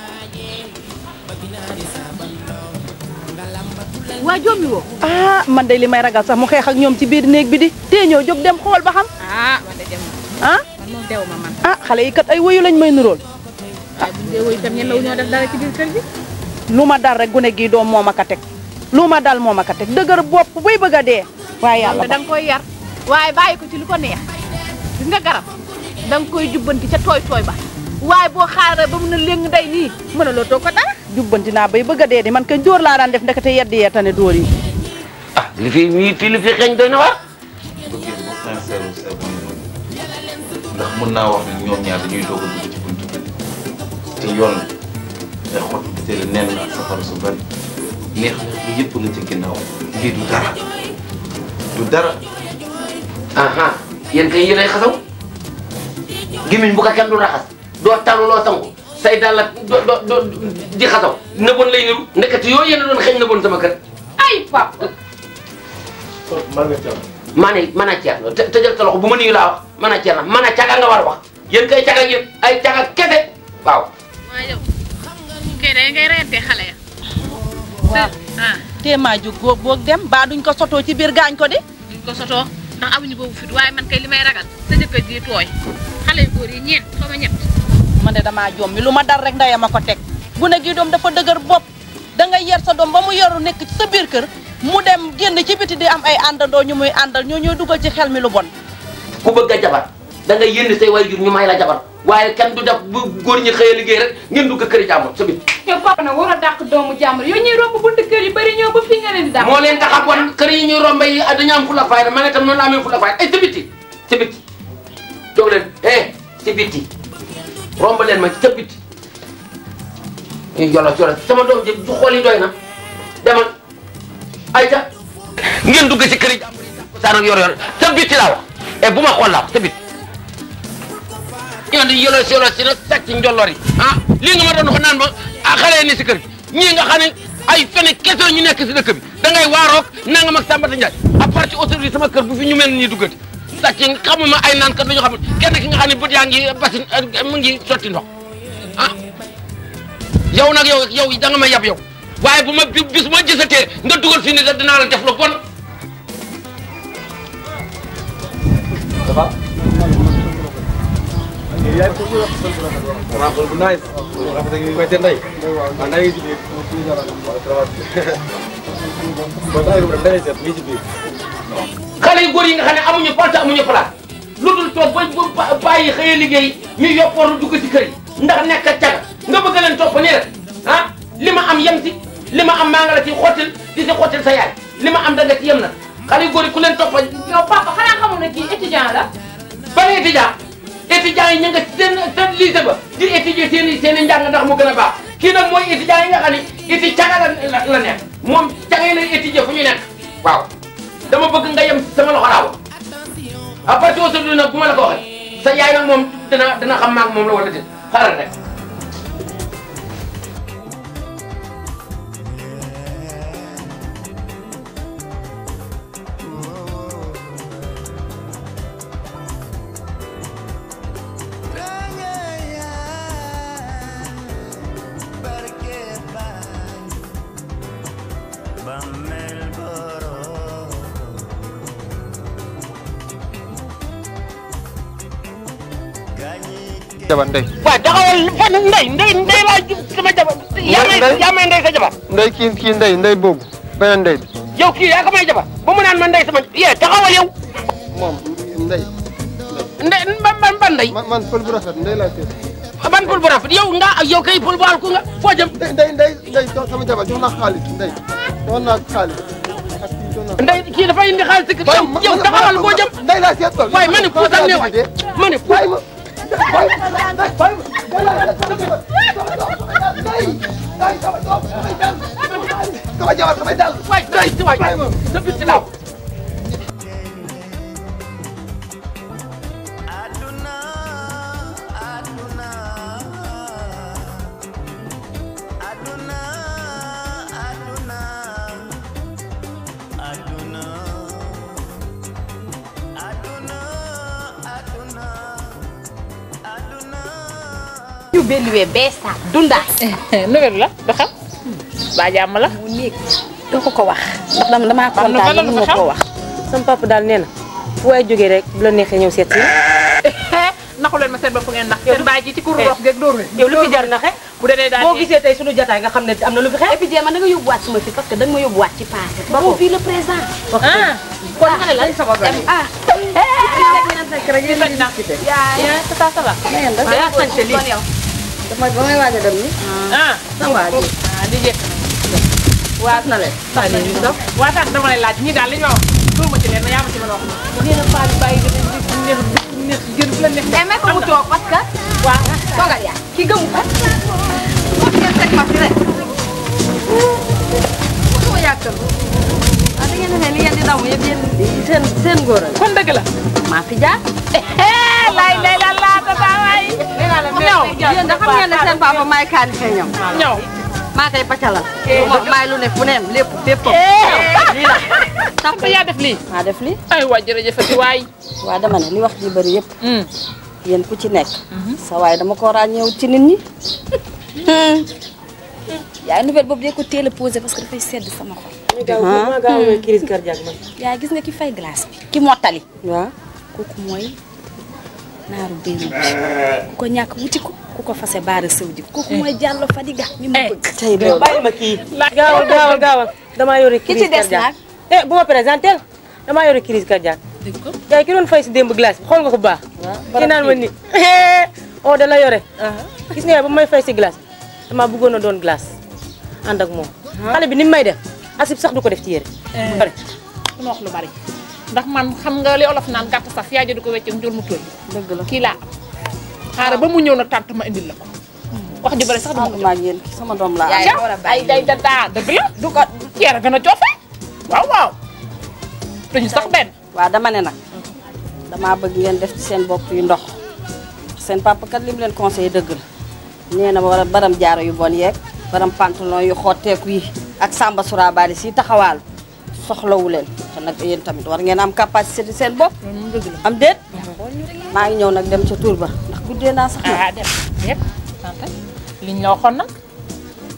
waa jommi woo ah man de li may ragal sax mu xeex ak ñoom ci biir néeg bi di tee ñëw jóg dem xool ba xam ah man de dem ah man moom dew ma man ah xale yi kat ay woyu lañ may nuróol waaye bu dee woyu itam ñemewu ñoo def dara ci biir kër gi lu ma dal rek gune gii doom moo ma ko teg lu ma dal moo ma ko teg dëgër bopp buy bëgg a dee waaye yàlla da nga koy yar waaye bàyyi ko ci lu ko neex gis nga garab da nga koy jubbanti ca tooy tooy ba waaye boo xaaree ba mun a léng day nii mën a loo toog ko dara jubbanti naa bay bëgg a dee di man kay dóor laa daan def ndekete yeddi yee tane dóor yi ah li fi mii fii li fi xeeñ doy na waar bëggee bu sincère wu sew ndax mën naa wax ni ñoom ñaar dañuy doog a dugg ci buntu bi te yoon day xott bi te nen ak safara su bari neex na li yëpp nga ci ginnaaw lii du dara du dara aha yéen kay yéenay xasaw gémmiñ bu ko kenn du raxas doo talu loo sangu say dal la do do do di xasaw nëboon lay niru ndekete yooyu yéen a doon xeeñ nëboon sama kër ay pap man nga jàmm maa ne mën a ceer te tëjal sa loxo bu ma nuyu laa wax mën a ceer na mën a caga nga war a wax yéen kay caga ngeen ay caga kese waaw waaye yow kay day ngay reyante xale ya waaw tee maa jóg góog boog dem baa duñ ko sotoo ci biir gaañ ko di duñ ko sotoo ndax amuñu boobu fit waaye man kay li may ragal sa jëkkër ji tooy xale yu góor yi ñeent xaw ma ñett man de damaa jommi lu ma dal rek ndeyam a ko teg gune gi doom dafa dëgër bopp da nga yer sa doom ba mu yoru nekk ci sa biir kër mu dem génn ci biti di am ay àndandoo ñu muy àndal ñoo ñooy dugal ci xel mi lu bon ku bëgg a jabar da ngay yénn say waajur ñu may la jabar waaye kenn du def bu góor ñi xëy a liggéey rek ngeen dugg kër jàmbur sa bit yow papa nag war a dàq doomu jàmbur yow ñuy romb buntu kër yu bari ñëw ba fii nga leen di dàq moo leen tax a bon kër yi ñuy rombe yi dañu am fula fayda man itam noonu la amee fula fayda ay ci biti ci biti jóg leen eh ci biti romb leen ma ci biti ñu jolo jolo sama doom ji du xool yi doy na demal ay ca ngeen dugg ci kër yi jàmbur yi ko saan ak yor yor ca biti laa wax eh bu ma xool laa ca biti ñoo di yolo si yolo si nag sàcc njolloor yi ah lii nga ma doon wax naan ma ah xale yi ni si kër gi ñii nga xam ne ay fene kese ñu nekk si dëkk bi da ngay waaroog nangam ak Sambata Ndiaye à part ci autorité sama kër bu fi ñu mel ni duggati sàcc xamuma ay naan kat dañoo xam ne kenn ki nga xam ne bët yaa ngi basin mu ngi sotti ndox ah yow nag yow yow da nga ma yab yow waaye bu ma bis ma gisatee nga dugal fii ni da dinaa la def lu bon ça va. yaay ko bu rafet bu nice. rafet ngi koy tendai. waaw naa ngi ci biir. waaw ça va. bon daa ngi day seet ngi ci biir. xale yu góor yi nga xam ne amuñu porte amuñu place lu dul toog ba ba bàyyi xëy liggéey ñu yoppoor dugg ci kër yi ndax nekk ak caga nga bëgg leen topp nii rek ah li ma am yem ci li ma am maa nga la ci xottil di si xottil sa yaay li ma am da nga ci yem na xale yu góor yi ku leen topp yow papa xanaa xamul ne kii étudiant la. ban étudiant étudiant yi ñu nga seen seen lycée ba di étudier seen i seen i njàng ndax mu gën a baax kii nag mooy étudiant yi nga xam ne éti caga la la nekk moom caga yi lay étudier fu ñu nekk waaw dama bëgg nga yem ci sama loxo laaw à partir d'aujourd'hui nag bu ma la ko waxee sa yaay nag moom dina dina xam maag moom la wala déet xaaral rek jabar ndey waaw taxawal fan ndey ndey ndey laa sama jabar yaa may yaa may ndey sa jabar ndey kii kii ndey ndey boobu beneen ndey bi yow kii yaa ko may jabar ba mu naan ma ndey sama yee taxawal yow moom ndey ndey ban ban ban ndey man man pël bu rafet ndey laa seet ban pël bu rafet yow nga yow kay pël bu alku nga foo jëm ndey ndey ndey ndey sama jabar jox naa xaalis ndey jox naa xaalis ndey kii dafay indi xaalis si yow yow taxawal boo jëm ndey laa seet ko waaye ma ne puusal ne waay ma ne puus sama jabar samay dal waay waay waay sa biir si laaw ñu belluwee beesa dundaay. nouvelle la ba xam. ba jàmm la. mu nekk doo ko ko wax ndax dama damaa kontaan lu ma ko wax. sama papa daal nee na fu waay jógee rek bu la neexee ñëw seet si. naxu leen ma seen bopp ngeen nax seen baay ji ci kur rox geeg dóor yow lu fi jar naxe bu dee daal boo gisee tey sunu jataay nga xam ne am na lu fi xew. et puis jéem a da nga yóbbuwaat suma fi parce que da nga ma yóbbuwaat ci passé. ba ko fii le présent. ah kon nga ne lan sama gars yi. ah. yaa sa sa va. waaw yaa sañ te lii. dama ba may waaj a dem ni ah sama waa ji ah di jekk waat na leen sax na ñu sax waataan dama lay laaj ñii daal li ñu ma wax dóor ma ci leen yaa ma ci mën a wax nee na Fally bàyyi nga neex neex gën fu la neex mais may ko mu toog parce que. waaw toogal yaa ki gëmu ko. wax ngeen teg ma fi rek. waxuma yàggal. ah da ngeen ne li ngeen di daw yëpp yéen seen seen góor kon dëgg la maa fi jaar. lay lay la la tata waay ñëw yéen da xam ngeen ne seen papa maay kaani fee ñëw. ñëw maa koy pacalal. maay lu ne fu neem lépp fépp. lii la. tax yaa def lii. maa def li ay waay jërëjëfati waay. waa dama ne li wax ji bëri yëpp. yéen ku ci nekk. sa waay dama ko ràññeewu ci nit ñi. yaay nouvelle boobu dee ko teel a posé parce que dafay sedd sama xol. maa gaaw a crise cardiaque man. yaay gis nga ki fay glace bi. ki mottali. waaw kooku mooy naaru béylu bi ku ko ñàkk wuti ko ku ko fase baara sëw ji kooku mooy Diallo Fadiga mi ma bëgg. tey yow bàyyi ma kii. gaawal gaawal gaawal damaa yore Ki crise ci des cardiaque. eh bu ma présenté damaa yore crise cardiaque. dëgg ko yaay ki doon fay si démb glace bi xool nga ko bu baax. ki naan ma ni oh da la yore. gis nga ba may fay si glace damaa bëggoon a doon glace ànd ak moom. xale bi ni mu may def asib sax du ko def ci yére. pare du ma wax lu bari ndax man xam nga li olof naan gàtt sax yaa di ko wecc njur mu tooy. dëgg la kii laa am xaaral ba mu ñëw nag tànt ma indil la ko wax ju bari sax dama ko maa ngi yéen sama doom laa yaay ay day dadaa dëgg la du ko ceer a gën a coofe waaw waaw duñu sax benn waaw dama ne nag damaa bëgg ngeen def ci seen bopp yu ndox seen papa kat li mu leen conseillé dëgg la nee na war a baram jaaro yu bon yeeg baram pantalon yu xotteeku yi ak samba surabaali si taxawaal soxlawu leen te nag yéen tamit war ngeen am capacité ci seen bopp am déet maa ngi ñëw nag dem ca tour ba ndax guddee naa sax ah dem yëpp liñ la waxoon nag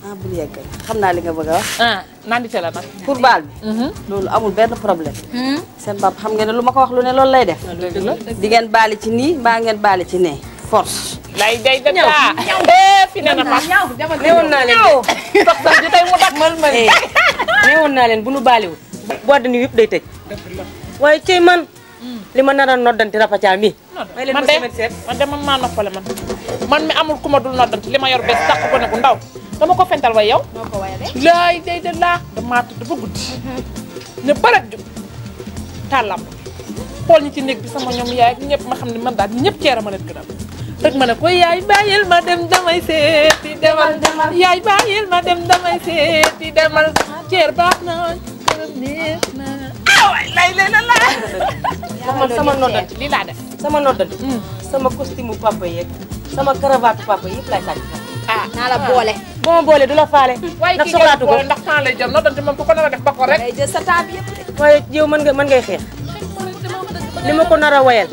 ah bul yegg xam naa li nga bëgg a wax. ah nandite la nag. pour baal bi. loolu amul benn problème. seen papa xam ngeen ne lu ma ko wax lu ne loolu lay def. di ngeen baali ci nii mbaa ngeen baali ci nee force. lay day da daa fi ne na ma newoon naa leen sax sax di tey mu dak mal mal newoon naa leen bu nu baaliwul boîte de nuit yëpp day tëj waaye cey man li ma nar a noddanti rapacaa mi may leen man ma de semaine seet man de man maa noppale man man mi amul ku ma dul noddanti li ma yor bees dàq ko ne bu ndaw dama ko fental way yow laay day de laa damaa tëdd ba guddi ne barat ju tàllam xool ñi ci néeg bi sama ñoom yaay ak ñëpp ma xam ne man daal ñëpp ceera ma leen gënal rek ma ne ko yaay bàyyil ma dem damay seeti demal yaay bàyyil ma dem damay seeti demal ceer baax na kërëm neex na ah waay lay lay la laa man sama noddanti lii laa def sama noddanti sama costume papa yeeg sama cravate papa yëpp lay sàcc ah naa la boole boo ma boole du la faale waaye ndax kii soxlaatu ko ndax temps lay jël noddante moom ku ko nar a def ba ko rek day jël sa temps bi yëpp waaye yow mën nga mën ngay xeex li ma ko nar a wayal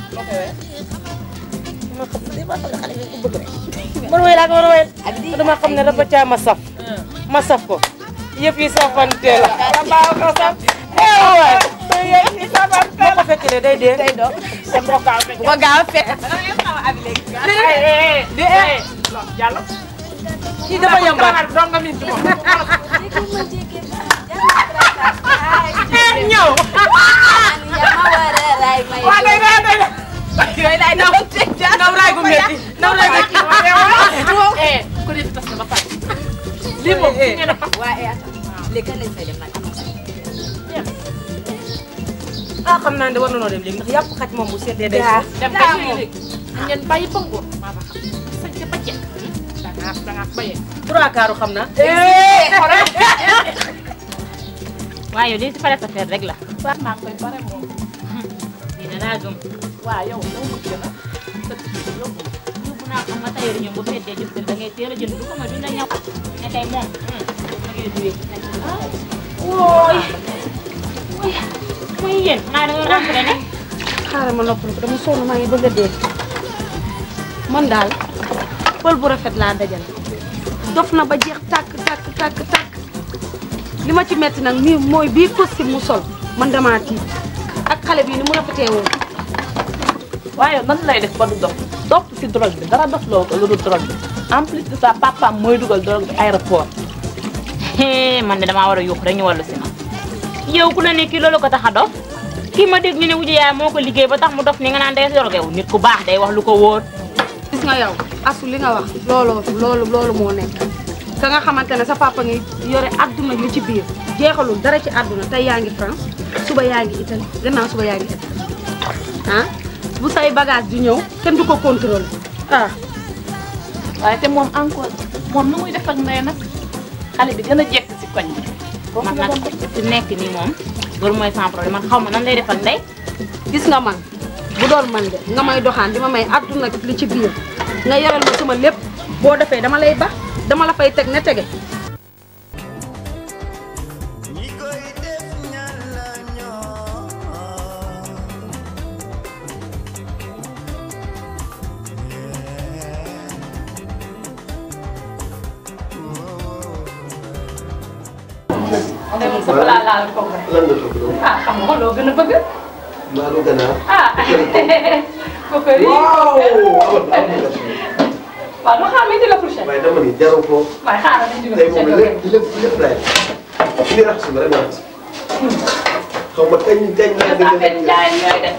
ma xam ne ma xam ne xale bi ko bëgg rek man way laa ko war a wayal dama xam ne dafa caa ma saf ma saf ko yëpp yi safante la baaw ko saf eh waay yëpp yi safante la boo ko fekkee day dee day do te boo gaaw fekk bu ko gaaw fekk di eh jàll kii dafa yambaat dong nga min ci moom ñëw waa day day day yooyu day naw naw raay gu metti naw raay gu eh ko def tas na ba pare lii moom fi ngeen a fas waaye léegi kan lañ fay dem nag ah xam naa ne war na noo dem léegi ndax yàpp xaj moom bu seetee day daa dem daa ba léegi ngeen bàyyi ba ngoon maa ma xam sañ ca ba jekk dangaa dangaa bayee trois quarts xam naa waaye yow lii si pare sa feer rek la. sax naa koy pare moom lii danaa gëm. waa yow yow mu gën a yóbbu naa ko nga tailleur ñoom bu fekkee jëf da ngay teel a jënd du ko ma duñ la ñaw. ne tey moom. ma ngi duwee ci nañ ko. wooy. wooy. muy yéen maa da nga rentré ne. xaaral ma noppal ko dama sonn maa ngi bëgg a dee man daal pël bu rafet laa dajal dof na ba jeex tàkk tàkk tàkk tàkk li ma ci metti nag mii mooy bii costume mu sol man damaa tiit ak xale bii ni mu rafetee woon waaye nan lay def ba du dof dof si drogue bi dara dof loo ko lu dul drogue bi en plus de ça papaam mooy dugal drogue bi aéroport hee man de damaa war a yuux rek ñu wàllu si ma. yow ku la ne kii loolu ko tax a dof kii ma dégg ñu ne wuju yaay moo ko liggéey ba tax mu dof ni nga naan day yorgewu nit ku baax day wax lu ko wóor. gis nga yow asu li nga wax looloo loolu loolu moo nekk ka nga xamante ne sa papa ngi yore adduna li ci biir jeexalul dara ci adduna tey yaa ngi France suba yaa ngi Italie gannaaw suba yaa ngi Italie ah bu say bagage di ñëw kenn du ko contrôler ah waaye te moom encore moom nu muy def ak ndey nag xale bi gën a jekk si koñ bi man nag fi nekk nii moom loolu mooy sans problème man xaw ma nan lay def ak ndey. gis nga man bu doon man de nga may doxaan di ma may adduna li ci biir nga yoral ma sama lépp boo defee dama lay ba dama la fay teg ne tege tey moom sa balaa laal ko rek lan nga toog loolu. ah xam nga loo gën a bëgg maa lu gën a. ah kokori waaw amat amat waaw ma xaar indi la prochaine waaye dama ni jaru ko. waaye xaaral indi la tey moom prochaine lépp lépp lépp laay def. li raxas ma rek ma raxas. xaw ma kañ kañ laa gën a benn jaay ñooy def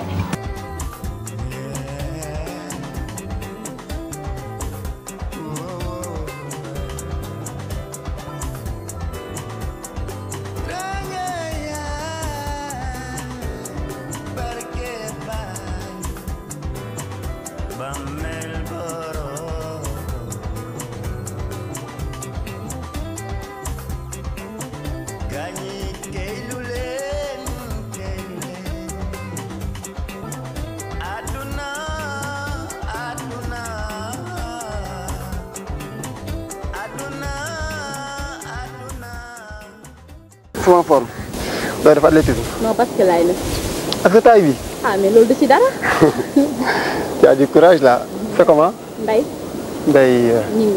sama forme. doo def athlétisme. non parce que laay def ak sa taille bi. ah mais loolu du ci dara tu as du courage là. c'est comment. Ndeye Ndeye ñi nga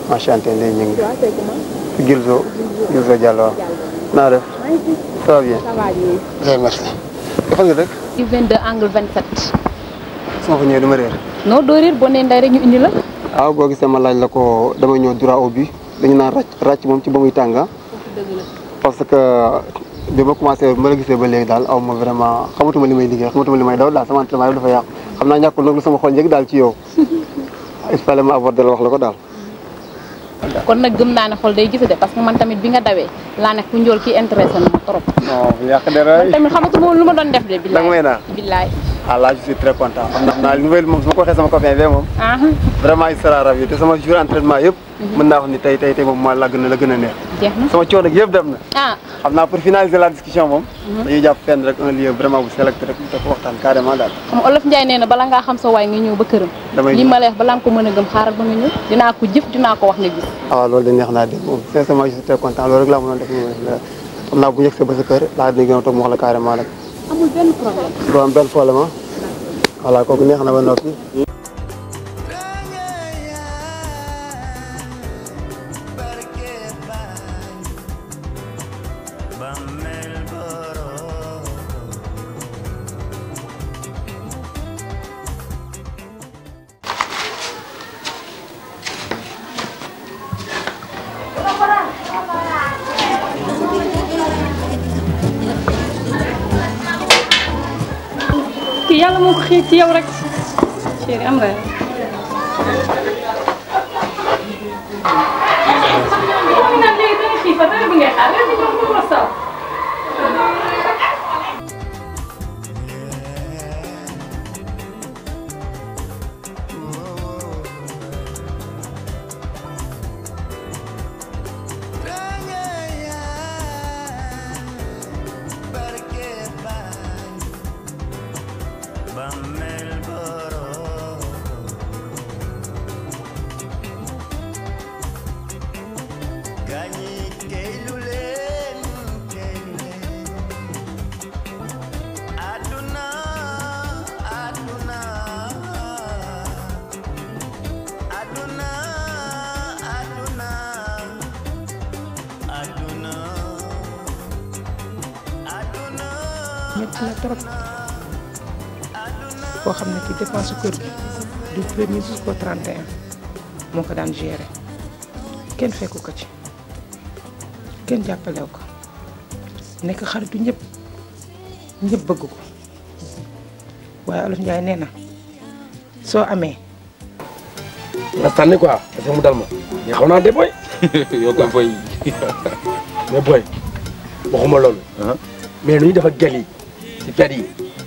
enchanté Ndeye Gningue Gilzo Gilzo Diallo waaw naa def ça va bien bien merci fan nga dëkk ci 22 angle 27. su ma fa ñëwee du ma réer non doo réer boo nee nday rek ñu indi la. waaw boo gisee ma laaj la ko damay ñëw droit au but dañu naan ràcc ràcc moom ci ba muy tàng parce que bi ma commencé ma la gisee ba léegi daal aw ma vraiment xamatuma li may liggéey xamatuma li may daw daal sama entraînement yëpp dafa yàqu xam naa ñàkkul nag lu sama xol njëkk daal ci yow il fallait ma aborder la wax la ko daal kon nag gëm naa ne xol day gis de parce que man tamit bi nga dawee laa nekk ku njool kii intéressé na ma trop. non bu yàq dara man tamit xamatuma woon lu ma doon def de. da nga may naa billaay ah là je suis très content xam naa naa nouvelle moom su ma ko waxee sama copain bee moom ah vraiment il sera ravi te sama jour entraînement yëpp mën naa wax ni tey tey tey moom moo la gën a la gën a neex jeex na sama coono gi yëpp dem na ah xam naa pour finaliser la discussion moom dañuy jàpp fenn rek un lieu vraiment bu sélecté rek da ko waxtaan carrément daal xam nga olof Ndiaye nee na bala ngaa xam sa waay nga ñëw ba këram. damay li ma lay wax balaa nga ko mën a gëm xaaral ba nga ñëw dinaa ko jëf dinaa ko wax nga gis. ah waaw loolu de neex naa dégg moom sincèrement je suis très content loolu rek laa mënoon def xam naa bu ñu yegsee ba sa kër laa dina gën a toog mu wax la carrément rek amul benn problème. du am benn problème ah voilà kooku neex na ba noppi kii yàlla moo ko xiir ci yow rek chéri am nga naan léegi danga xiifa dara bi ngay xaar léegi ñoom du la saw métti na trop koo xam ne ki dépense kër gi du premier jusqu'au 31 moo ko daan gérer kenn fekku ko ci kenn jàppalew ko nekk xaritu ñëpp ñëpp bëgg ko waaye Olof Njaay nee na soo amee nga sànni quoi parce que mu dal ma mais xaw naa de boy yow ko boy mais boy waxuma loolu mais nu ñu def ak gel yi ci fet yi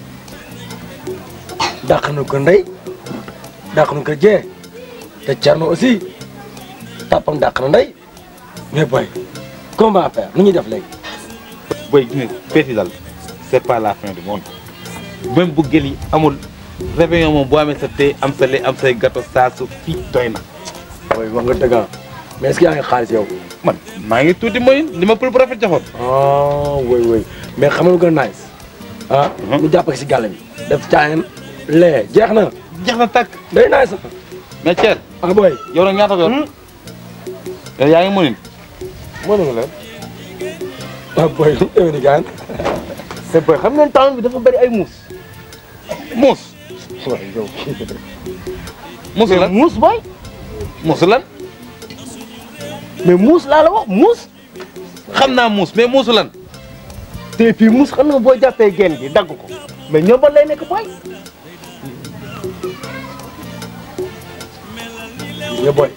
dàq na ko ndey dàq na ko jee te Thierno aussi tàppam dàq na ndey mais boy comment on va faire nu ñuy def léegi boy gis nga feeti dal c'est pas la fin du monde même bu gël yi amul réveillon moom boo amee sa thé am sa lait am say gâteau saa su fii doy na boy wax nga dëgg ah mais est-ce que yaa ngi xaalis yow man maa ngi tuuti mooy li ma pël bu rafet joxoon ah woy woy mais xam nga lu gën a nice ah ñu jàpp si gàlle bi def caayam lee jeex na jeex na tàkk day nice mais Thiel ah boy yow nag ñaata ko yor yow yaa ngi mënin mënu la ah boy yow ni gaan c'est boy xam ngeen temps bi dafa bëri ay muus muus waay yow muus lan muus boy muus lan mais muus laa la wax muus xam naa muus mais muusu lan te puis muus xam nga boo jàppee genn gi dagg ko mais ñombal lay nekk boy nga boy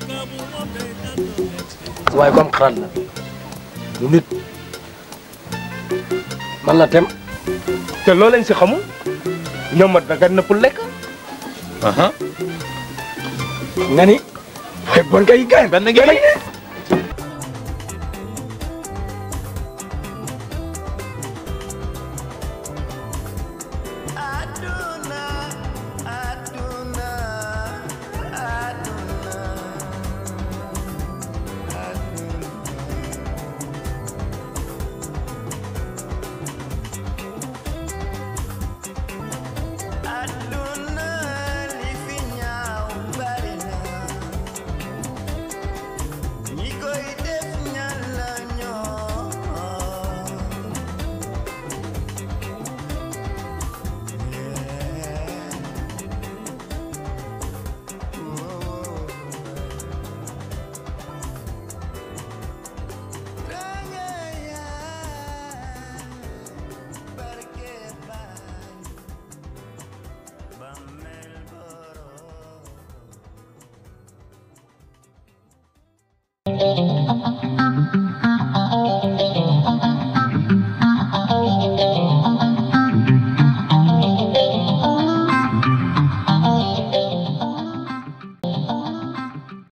waaye comme xalaat la lu nit man la tem te loo leen si xamul ñoom da nga nëpp lekk nga ni bon kay gaay benn ngeen